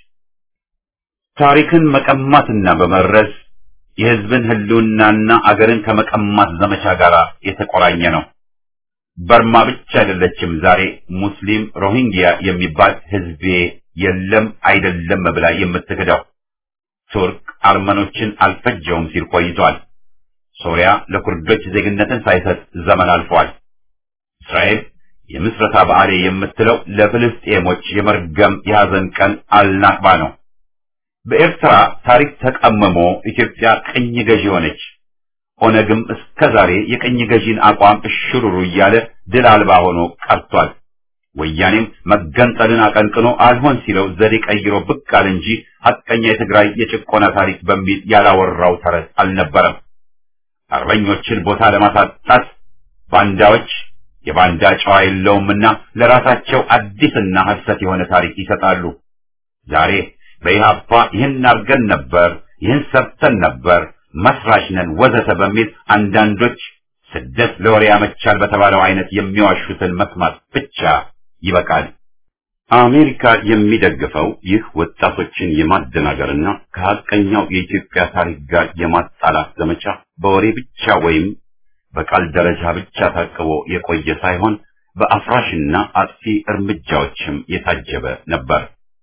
ታሪክን መቀማትና በመረስ የሕዝብን ህልውናና አገርን ከመቀማት ዘመቻ ጋር የተቆራኘ ነው። በርማ ብቻ አይደለችም ዛሬ ሙስሊም ሮሂንግያ የሚባል ህዝቤ የለም አይደለም ብላ የምትክደው። ቱርክ አርመኖችን አልፈጀውም ሲል ቆይቷል። ሶሪያ ለኩርዶች ዜግነትን ሳይሰጥ ዘመን አልፏል። እስራኤል የምስረታ በዓሌ የምትለው ለፍልስጤሞች የመርገም የሐዘን ቀን አልናቅባ ነው። በኤርትራ ታሪክ ተቀምሞ ኢትዮጵያ ቅኝ ገዢ ሆነች። ኦነግም እስከ ዛሬ የቅኝ ገዢን አቋም እሽሩሩ እያለ ድል አልባ ሆኖ ቀርቷል። ወያኔም መገንጠልን አቀንቅኖ አልሆን ሲለው ዘዴ ቀይሮ ብቅ አለ እንጂ ሐቀኛ የትግራይ የጭቆና ታሪክ በሚል ያላወራው ተረት አልነበረም። አርበኞችን ቦታ ለማሳጣት ባንዳዎች የባንዳ ጨዋ የለውምና ለራሳቸው አዲስና ሐሰት የሆነ ታሪክ ይሰጣሉ። ዛሬ በኢህአፓ ይህን አድርገን ነበር፣ ይህን ሰርተን ነበር፣ መስራች ነን ወዘተ በሚል አንዳንዶች ስደት ለወሬ ያመቻል በተባለው አይነት የሚዋሹትን መስማት ብቻ ይበቃል። አሜሪካ የሚደግፈው ይህ ወጣቶችን የማደናገርና ከሐቀኛው የኢትዮጵያ ታሪክ ጋር የማጣላት ዘመቻ በወሬ ብቻ ወይም በቃል ደረጃ ብቻ ታቅቦ የቆየ ሳይሆን በአፍራሽና አጥፊ እርምጃዎችም የታጀበ ነበር።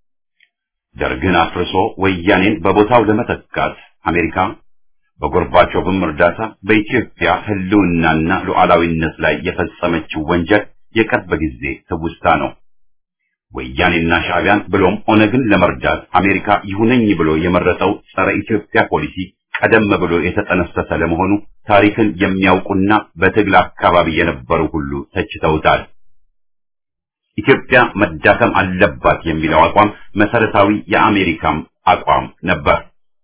ደርግን አፍርሶ ወያኔን በቦታው ለመተካት አሜሪካ በጎርባቾቭም እርዳታ በኢትዮጵያ ሕልውናና ሉዓላዊነት ላይ የፈጸመችው ወንጀል የቅርብ ጊዜ ትውስታ ነው። ወያኔና ሻዕቢያን ብሎም ኦነግን ለመርዳት አሜሪካ ይሁነኝ ብሎ የመረጠው ጸረ ኢትዮጵያ ፖሊሲ ቀደም ብሎ የተጠነሰሰ ለመሆኑ ታሪክን የሚያውቁና በትግል አካባቢ የነበሩ ሁሉ ተችተውታል። ኢትዮጵያ መዳከም አለባት የሚለው አቋም መሰረታዊ የአሜሪካም አቋም ነበር።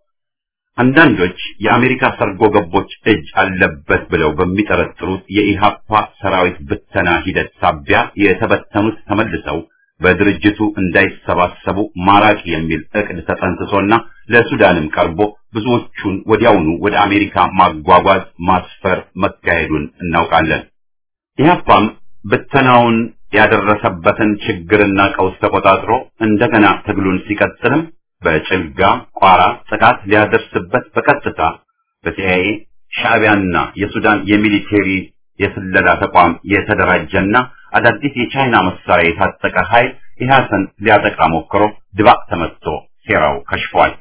አንዳንዶች የአሜሪካ ሰርጎ ገቦች እጅ አለበት ብለው በሚጠረጥሩት የኢሃፓ ሰራዊት ብተና ሂደት ሳቢያ የተበተኑት ተመልሰው በድርጅቱ እንዳይሰባሰቡ ማራቅ የሚል እቅድ ተጠንስሶና ለሱዳንም ቀርቦ ብዙዎቹን ወዲያውኑ ወደ አሜሪካ ማጓጓዝ ማስፈር መካሄዱን እናውቃለን። ኢህአፓም ብተናውን ያደረሰበትን ችግርና ቀውስ ተቆጣጥሮ እንደገና ትግሉን ሲቀጥልም በጭልጋ ቋራ ጥቃት ሊያደርስበት በቀጥታ በሲአይኤ ሻዕቢያና የሱዳን የሚሊቴሪ የስለላ ተቋም የተደራጀና አዳዲስ የቻይና መሳሪያ የታጠቀ ኃይል ኢህአሰን ሊያጠቃ ሞክሮ ድባቅ ተመትቶ ሴራው ከሽፏል።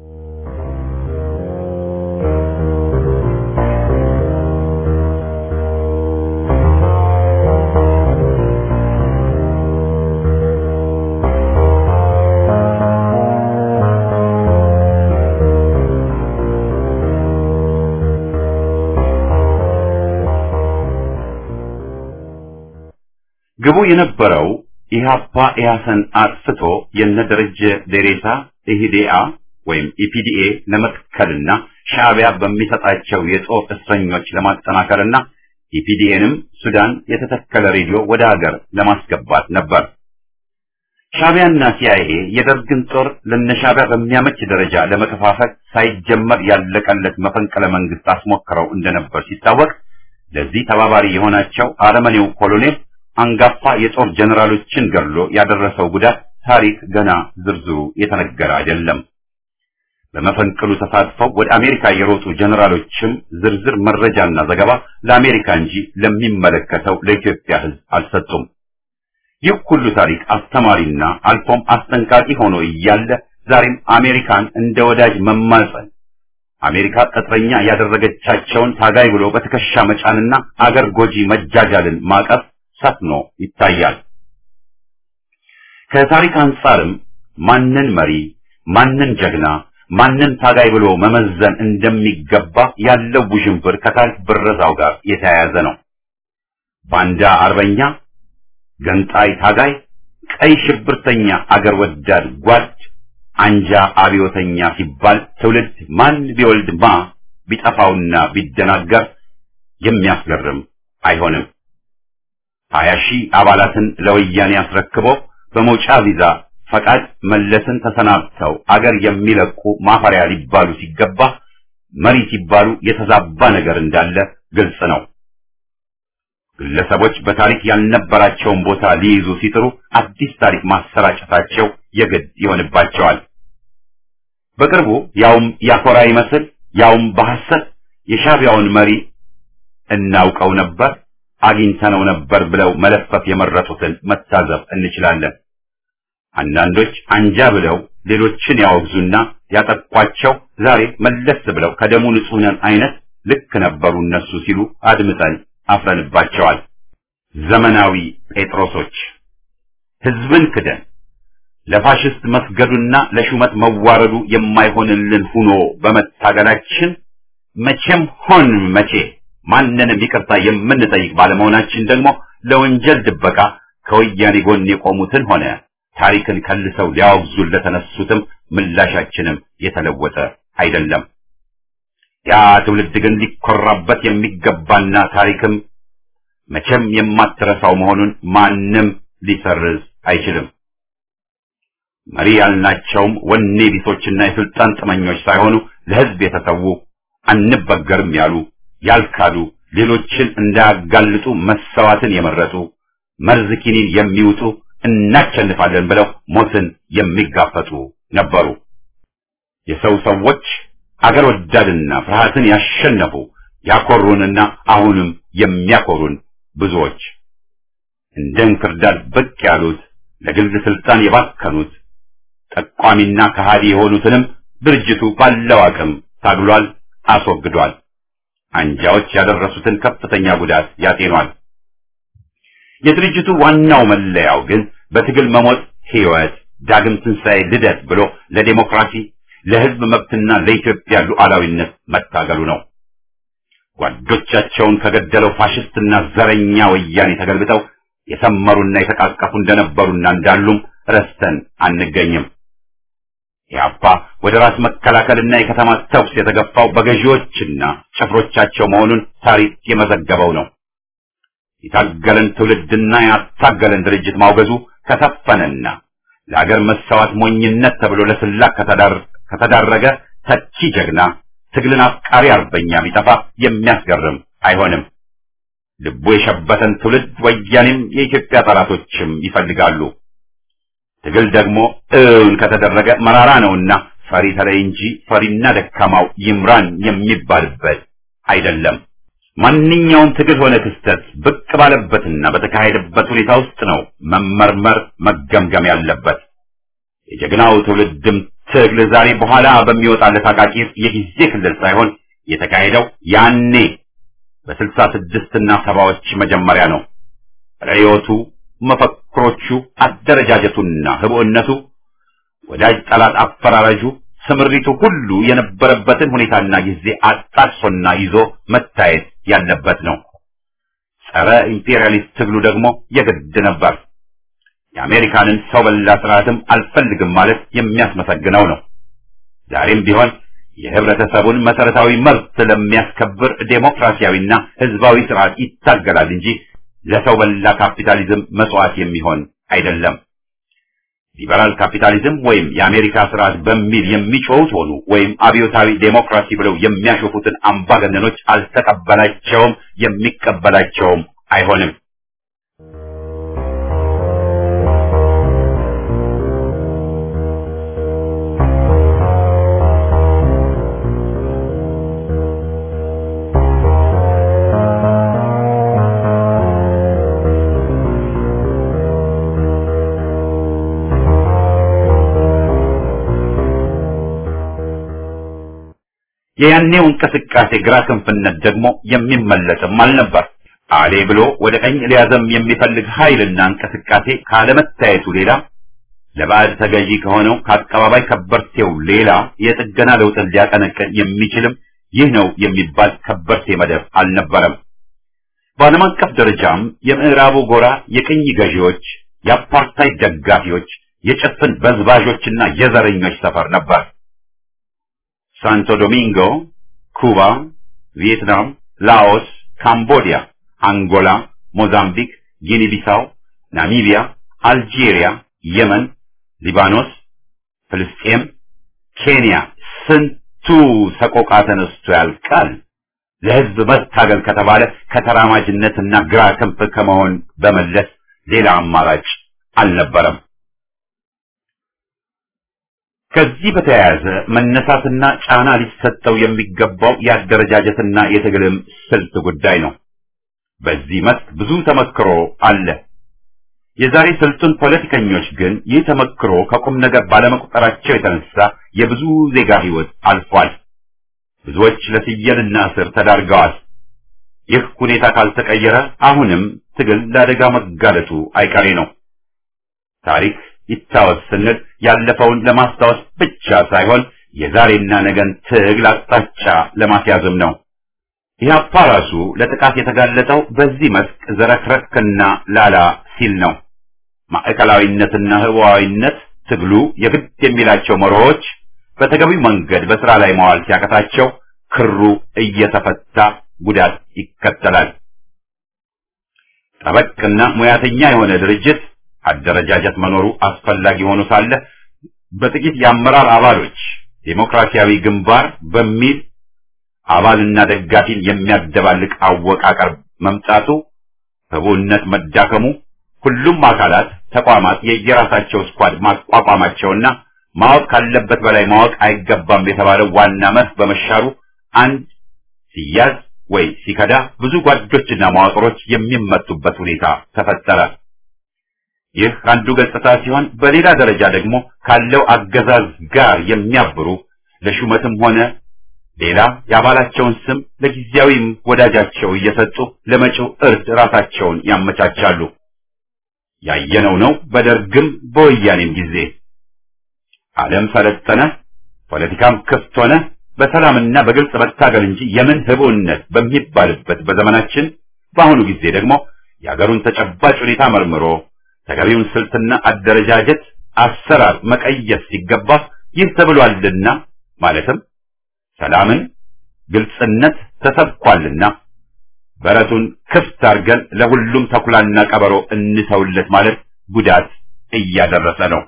ግቡ የነበረው ኢህአፓ ኢህአሰን አጥፍቶ የነ ደረጀ ዴሬሳ ኢህዴአ ወይም ኢፒዲኤ ለመትከልና ሻዕቢያ በሚሰጣቸው የጦር እስረኞች ለማጠናከርና ኢፒዲኤንም ሱዳን የተተከለ ሬዲዮ ወደ ሀገር ለማስገባት ነበር። ሻዕቢያና ሲአይኤ የደርግን ጦር ለነሻዕቢያ በሚያመች ደረጃ ለመከፋፈል ሳይጀመር ያለቀለት መፈንቅለ መንግስት አስሞክረው እንደነበር ሲታወቅ ለዚህ ተባባሪ የሆናቸው አረመኔው ኮሎኔል አንጋፋ የጦር ጀነራሎችን ገድሎ ያደረሰው ጉዳት ታሪክ ገና ዝርዝሩ የተነገረ አይደለም። በመፈንቅሉ ተሳትፈው ወደ አሜሪካ የሮጡ ጀነራሎችም ዝርዝር መረጃና ዘገባ ለአሜሪካ እንጂ ለሚመለከተው ለኢትዮጵያ ሕዝብ አልሰጡም። ይህ ሁሉ ታሪክ አስተማሪና አልፎም አስጠንቃቂ ሆኖ እያለ ዛሬም አሜሪካን እንደ ወዳጅ መማጸን አሜሪካ ቅጥረኛ ያደረገቻቸውን ታጋይ ብሎ በትከሻ መጫንና አገር ጎጂ መጃጃልን ማቀፍ ሰፍኖ ይታያል። ከታሪክ አንጻርም ማንን መሪ፣ ማንን ጀግና፣ ማንን ታጋይ ብሎ መመዘን እንደሚገባ ያለው ውዥንብር ከታሪክ ብረዛው ጋር የተያያዘ ነው። ባንዳ አርበኛ፣ ገንጣይ ታጋይ፣ ቀይ ሽብርተኛ አገር ወዳድ ጓድ፣ አንጃ አብዮተኛ ሲባል ትውልድ ማን ቢወልድ ማ ቢጠፋውና ቢደናገር የሚያስገርም አይሆንም። ሀያ ሺህ አባላትን ለወያኔ አስረክቦ በመውጫ ቪዛ ፈቃድ መለስን ተሰናብተው አገር የሚለቁ ማፈሪያ ሊባሉ ሲገባ መሪ ሲባሉ የተዛባ ነገር እንዳለ ግልጽ ነው። ግለሰቦች በታሪክ ያልነበራቸውን ቦታ ሊይዙ ሲጥሩ አዲስ ታሪክ ማሰራጨታቸው የግድ ይሆንባቸዋል። በቅርቡ ያውም ያኮራ ይመስል ያውም በሐሰት የሻቢያውን መሪ እናውቀው ነበር አግኝተነው ነበር ብለው መለፈፍ የመረጡትን መታዘብ እንችላለን። አንዳንዶች አንጃ ብለው ሌሎችን ያወግዙና ያጠቋቸው ዛሬ መለስ ብለው ከደሙ ንጹህ ነን አይነት ልክ ነበሩ እነሱ ሲሉ አድምጠን አፍረንባቸዋል። ዘመናዊ ጴጥሮሶች ህዝብን ክደን ለፋሽስት መስገዱና ለሹመት መዋረዱ የማይሆንልን ሁኖ በመታገላችን መቼም ሆን መቼ ማንንም ይቅርታ የምንጠይቅ ባለመሆናችን ደግሞ ለወንጀል ድበቃ ከወያኔ ጎን የቆሙትን ሆነ ታሪክን ከልሰው ሊያወግዙን ለተነሱትም ምላሻችንም የተለወጠ አይደለም። ያ ትውልድ ግን ሊኮራበት የሚገባና ታሪክም መቼም የማትረሳው መሆኑን ማንም ሊሰርዝ አይችልም። መሪ ያልናቸውም ወኔ ቢሶችና የስልጣን ጥመኞች ሳይሆኑ ለህዝብ የተሰዉ አንበገርም ያሉ ያልካዱ ሌሎችን እንዳያጋልጡ መሰዋትን የመረጡ መርዝ ኪኒን የሚውጡ እናቸንፋለን ብለው ሞትን የሚጋፈጡ ነበሩ። የሰው ሰዎች አገር ወዳድና ፍርሃትን ያሸነፉ ያኮሩንና አሁንም የሚያኮሩን ብዙዎች እንደ እንክርዳድ ብቅ ያሉት ለግል ስልጣን የባከኑት ጠቋሚና ከሃዲ የሆኑትንም ድርጅቱ ባለው አቅም ታግሏል፣ አስወግዷል። አንጃዎች ያደረሱትን ከፍተኛ ጉዳት ያጤኗል። የድርጅቱ ዋናው መለያው ግን በትግል መሞት ሕይወት፣ ዳግም ትንሣኤ፣ ልደት ብሎ ለዴሞክራሲ ለህዝብ መብትና ለኢትዮጵያ ሉዓላዊነት መታገሉ ነው። ጓዶቻቸውን ከገደለው ፋሽስትና ዘረኛ ወያኔ ተገልብጠው የሰመሩና የተቃቀፉ እንደነበሩና እንዳሉም ረስተን አንገኝም። ኢህአፓ ወደ ራስ መከላከልና የከተማ ተኩስ የተገፋው በገዢዎችና ጭፍሮቻቸው መሆኑን ታሪክ የመዘገበው ነው። የታገለን ትውልድና ያታገለን ድርጅት ማውገዙ ከሰፈነና ለአገር መሰዋት ሞኝነት ተብሎ ለስላቅ ከተዳረገ ተቺ ጀግና ትግልን አፍቃሪ አርበኛ ቢጠፋ የሚያስገርም አይሆንም። ልቡ የሸበተን ትውልድ ወያኔም የኢትዮጵያ ጠላቶችም ይፈልጋሉ። ትግል ደግሞ እውን ከተደረገ መራራ ነውና ፈሪ ተለይ እንጂ ፈሪና ደካማው ይምራን የሚባልበት አይደለም። ማንኛውም ትግል ሆነ ክስተት ብቅ ባለበትና በተካሄደበት ሁኔታ ውስጥ ነው መመርመር መገምገም ያለበት። የጀግናው ትውልድም ትግል ዛሬ በኋላ በሚወጣለት አቃቂር የጊዜ ክልል ሳይሆን የተካሄደው ያኔ በስልሳ ስድስትና ሰባዎች መጀመሪያ ነው። ርዕዮቱ፣ መፈክሮቹ፣ አደረጃጀቱና ህቡዕነቱ፣ ወዳጅ ጠላት አፈራረጁ፣ ስምሪቱ ሁሉ የነበረበትን ሁኔታና ጊዜ አጣቅሶና ይዞ መታየት ያለበት ነው። ጸረ ኢምፔሪያሊስት ትግሉ ደግሞ የግድ ነበር። የአሜሪካንን ሰው በላ ስርዓትም አልፈልግም ማለት የሚያስመሰግነው ነው። ዛሬም ቢሆን የህብረተሰቡን መሰረታዊ መብት ለሚያስከብር ዴሞክራሲያዊና ህዝባዊ ስርዓት ይታገላል እንጂ ለሰው በላ ካፒታሊዝም መስዋዕት የሚሆን አይደለም። ሊበራል ካፒታሊዝም ወይም የአሜሪካ ስርዓት በሚል የሚጮሁት ሆኑ ወይም አብዮታዊ ዴሞክራሲ ብለው የሚያሾፉትን አምባገነኖች አልተቀበላቸውም፣ የሚቀበላቸውም አይሆንም። የያኔው እንቅስቃሴ ግራ ክንፍነት ደግሞ የሚመለስም አልነበር። አሌ ብሎ ወደ ቀኝ ሊያዘም የሚፈልግ ኃይልና እንቅስቃሴ ካለመታየቱ ሌላ ለባዕድ ተገዢ ከሆነው ከአቀባባይ ከበርቴው ሌላ የጥገና ለውጥን ሊያቀነቅን የሚችልም ይህ ነው የሚባል ከበርቴ መደብ አልነበረም። በዓለም አቀፍ ደረጃም የምዕራቡ ጎራ የቅኝ ገዢዎች፣ የአፓርታይድ ደጋፊዎች፣ የጭፍን በዝባዦችና የዘረኞች ሰፈር ነበር። ሳንቶ ዶሚንጎ፣ ኩባ፣ ቪየትናም፣ ላኦስ፣ ካምቦዲያ፣ አንጎላ፣ ሞዛምቢክ፣ ጊኒ ቢሳው፣ ናሚቢያ፣ አልጄሪያ፣ የመን፣ ሊባኖስ፣ ፍልስጤም፣ ኬንያ ስንቱ ሰቆቃ ተነስቶ ያልቃል። ለህዝብ መታገል ከተባለ ከተራማጅነትና ግራ ክንፍ ከመሆን በመለስ ሌላ አማራጭ አልነበረም። ከዚህ በተያያዘ መነሳትና ጫና ሊሰጠው የሚገባው የአደረጃጀትና የትግልም ስልት ጉዳይ ነው። በዚህ መስክ ብዙ ተመክሮ አለ። የዛሬ ስልጡን ፖለቲከኞች ግን ይህ ተመክሮ ከቁም ነገር ባለመቁጠራቸው የተነሳ የብዙ ዜጋ ህይወት አልፏል። ብዙዎች ለፍየልና እስር ተዳርገዋል። ይህ ሁኔታ ካልተቀየረ አሁንም ትግል ለአደጋ መጋለጡ አይቀሬ ነው። ታሪክ ይታወስ ስንል ያለፈውን ለማስታወስ ብቻ ሳይሆን የዛሬና ነገን ትግል አቅጣጫ ለማስያዝም ነው። ኢህአፓ ራሱ ለጥቃት የተጋለጠው በዚህ መስክ ዘረክረክና ላላ ሲል ነው። ማዕከላዊነትና ህዋዊነት ትግሉ የግድ የሚላቸው መርሆች በተገቢው መንገድ በስራ ላይ መዋል ሲያቀታቸው ክሩ እየተፈታ ጉዳት ይከተላል። ጠበቅና ሙያተኛ የሆነ ድርጅት አደረጃጀት መኖሩ አስፈላጊ ሆኖ ሳለ በጥቂት የአመራር አባሎች ዴሞክራሲያዊ ግንባር በሚል አባልና ደጋፊን የሚያደባልቅ አወቃቀር መምጣቱ፣ ህቡነት መዳከሙ፣ ሁሉም አካላት ተቋማት የየራሳቸው ስኳድ ማቋቋማቸውና ማወቅ ካለበት በላይ ማወቅ አይገባም የተባለው ዋና መርህ በመሻሩ አንድ ሲያዝ ወይ ሲከዳ ብዙ ጓዶችና መዋቅሮች የሚመቱበት ሁኔታ ተፈጠረ። ይህ አንዱ ገጽታ ሲሆን፣ በሌላ ደረጃ ደግሞ ካለው አገዛዝ ጋር የሚያብሩ ለሹመትም ሆነ ሌላ የአባላቸውን ስም ለጊዜያዊም ወዳጃቸው እየሰጡ ለመጪው እርድ ራሳቸውን ያመቻቻሉ። ያየነው ነው በደርግም በወያኔም ጊዜ ዓለም ሰለጠነ፣ ፖለቲካም ክፍት ሆነ፣ በሰላምና በግልጽ መታገል እንጂ የምን ህቡዕነት በሚባልበት በዘመናችን በአሁኑ ጊዜ ደግሞ የአገሩን ተጨባጭ ሁኔታ መርምሮ ተገቢውን ስልትና አደረጃጀት አሰራር መቀየስ ሲገባ ይህ ተብሏልና ማለትም ሰላምን፣ ግልጽነት ተሰብኳልና በረቱን ክፍት አድርገን ለሁሉም ተኩላና ቀበሮ እንተውለት ማለት ጉዳት እያደረሰ ነው።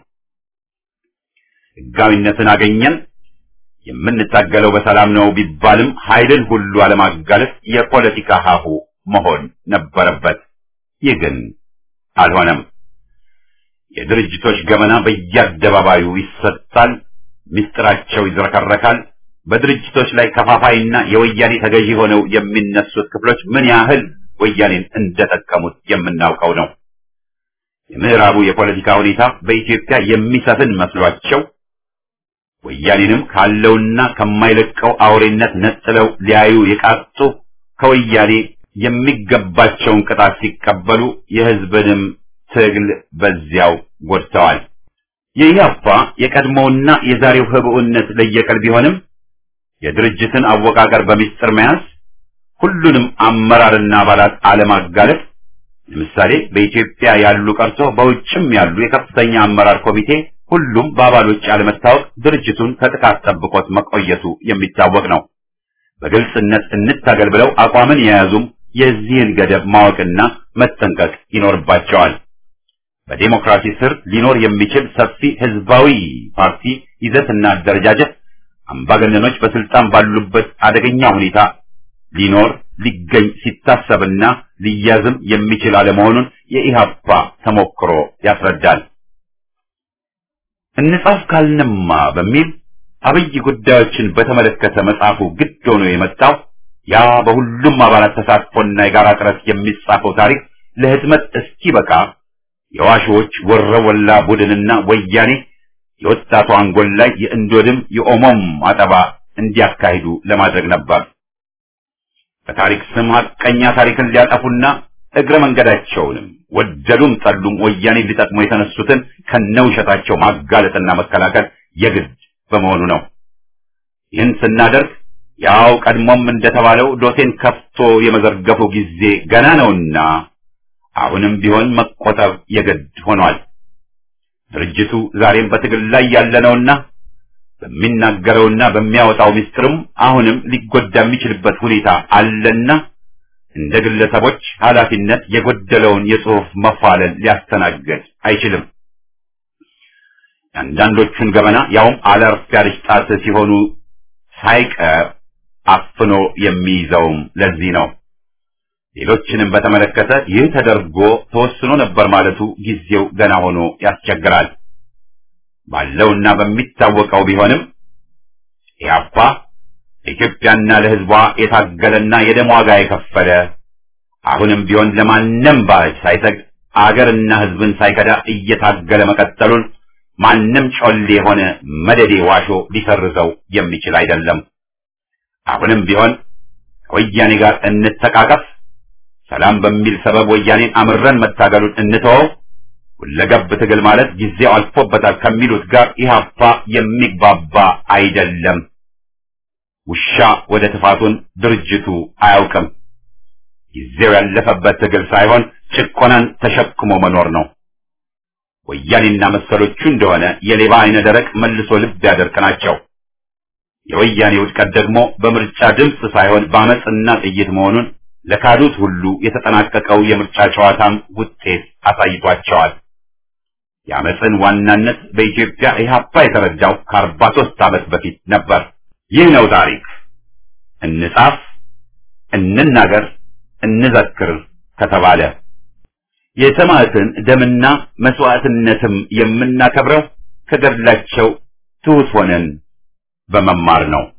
ሕጋዊነትን አገኘን የምንታገለው በሰላም ነው ቢባልም ኃይልን ሁሉ አለማጋለጥ የፖለቲካ ሀሁ መሆን ነበረበት። ይህ ግን አልሆነም። የድርጅቶች ገመና በየአደባባዩ ይሰጣል፣ ምስጢራቸው ይዝረከረካል። በድርጅቶች ላይ ከፋፋይና የወያኔ ተገዢ ሆነው የሚነሱት ክፍሎች ምን ያህል ወያኔን እንደጠቀሙት የምናውቀው ነው። የምዕራቡ የፖለቲካ ሁኔታ በኢትዮጵያ የሚሰፍን መስሏቸው ወያኔንም ካለውና ከማይለቀው አውሬነት ነጥለው ሊያዩ የቃጡ ከወያኔ የሚገባቸውን ቅጣት ሲቀበሉ የሕዝብንም ትግል በዚያው ጎድተዋል። የኢህአፓ የቀድሞውና የዛሬው ህብኡነት ለየቀል ቢሆንም የድርጅትን አወቃቀር በሚስጥር መያዝ፣ ሁሉንም አመራርና አባላት አለማጋለጥ፣ ለምሳሌ በኢትዮጵያ ያሉ ቀርቶ በውጭም ያሉ የከፍተኛ አመራር ኮሚቴ ሁሉም በአባሎች አለመታወቅ ድርጅቱን ከጥቃት ጠብቆት መቆየቱ የሚታወቅ ነው። በግልጽነት እንታገል ብለው አቋምን የያዙም የዚህን ገደብ ማወቅና መጠንቀቅ ይኖርባቸዋል። በዴሞክራሲ ስር ሊኖር የሚችል ሰፊ ህዝባዊ ፓርቲ ይዘትና አደረጃጀት አምባገነኖች በስልጣን ባሉበት አደገኛ ሁኔታ ሊኖር ሊገኝ ሲታሰብና ሊያዝም የሚችል አለመሆኑን የኢህአፓ ተሞክሮ ያስረዳል። እንጻፍ ካልንማ በሚል አብይ ጉዳዮችን በተመለከተ መጽሐፉ ግድ ሆኖ የመጣው ያ በሁሉም አባላት ተሳትፎና የጋራ ጥረት የሚጻፈው ታሪክ ለህትመት እስኪበቃ የዋሾዎች ወረወላ ቡድንና ወያኔ የወጣቱ አንጎል ላይ የእንዶድም የኦሞም አጠባ እንዲያካሂዱ ለማድረግ ነበር። በታሪክ ስም ሐቀኛ ታሪክን ሊያጠፉና እግረ መንገዳቸውንም ወደዱም ጠሉም ወያኔ ሊጠቅሙ የተነሱትን ከነውሸታቸው ማጋለጥና መከላከል የግድ በመሆኑ ነው። ይህን ስናደርግ ያው ቀድሞም እንደተባለው ዶሴን ከፍቶ የመዘርገፉ ጊዜ ገና ነውና አሁንም ቢሆን መቆጠብ የግድ ሆኗል። ድርጅቱ ዛሬም በትግል ላይ ያለ ነውና በሚናገረውና በሚያወጣው ምስጢርም አሁንም ሊጎዳ የሚችልበት ሁኔታ አለና እንደ ግለሰቦች ኃላፊነት የጎደለውን የጽሑፍ መፋለል ሊያስተናግድ አይችልም። የአንዳንዶቹን ገበና ያውም አለርፍ ያለች ጣት ሲሆኑ ሳይቀር አፍኖ የሚይዘውም ለዚህ ነው። ሌሎችንም በተመለከተ ይህ ተደርጎ ተወስኖ ነበር ማለቱ ጊዜው ገና ሆኖ ያስቸግራል። ባለውና በሚታወቀው ቢሆንም ኢህአፓ ለኢትዮጵያና ለሕዝቧ የታገለና የደም ዋጋ የከፈለ አሁንም ቢሆን ለማንም ባዕድ ሳይሰግ አገርና ሕዝብን ሳይከዳ እየታገለ መቀጠሉን ማንም ጮሌ የሆነ መደዴ ዋሾ ሊሰርዘው የሚችል አይደለም። አሁንም ቢሆን ከወያኔ ጋር እንተቃቀፍ፣ ሰላም በሚል ሰበብ ወያኔን አምረን መታገሉን እንተወው፣ ሁለገብ ትግል ማለት ጊዜው አልፎበታል ከሚሉት ጋር ኢህአፓ የሚግባባ አይደለም። ውሻ ወደ ትፋቱን ድርጅቱ አያውቅም። ጊዜው ያለፈበት ትግል ሳይሆን ጭቆናን ተሸክሞ መኖር ነው። ወያኔና መሰሎቹ እንደሆነ የሌባ አይነ ደረቅ መልሶ ልብ ያደርቅ ናቸው። የወያኔ ውድቀት ደግሞ በምርጫ ድምፅ ሳይሆን በአመፅና ጥይት መሆኑን ለካዱት ሁሉ የተጠናቀቀው የምርጫ ጨዋታም ውጤት አሳይቷቸዋል። የአመፅን ዋናነት በኢትዮጵያ ኢህአፓ የተረዳው ከአርባ ሦስት ዓመት በፊት ነበር። ይህ ነው ታሪክ። እንጻፍ፣ እንናገር፣ እንዘክር ከተባለ የሰማዕትን ደምና መስዋዕትነትም የምናከብረው ከገድላቸው ትሑት ሆነን በመማር ነው።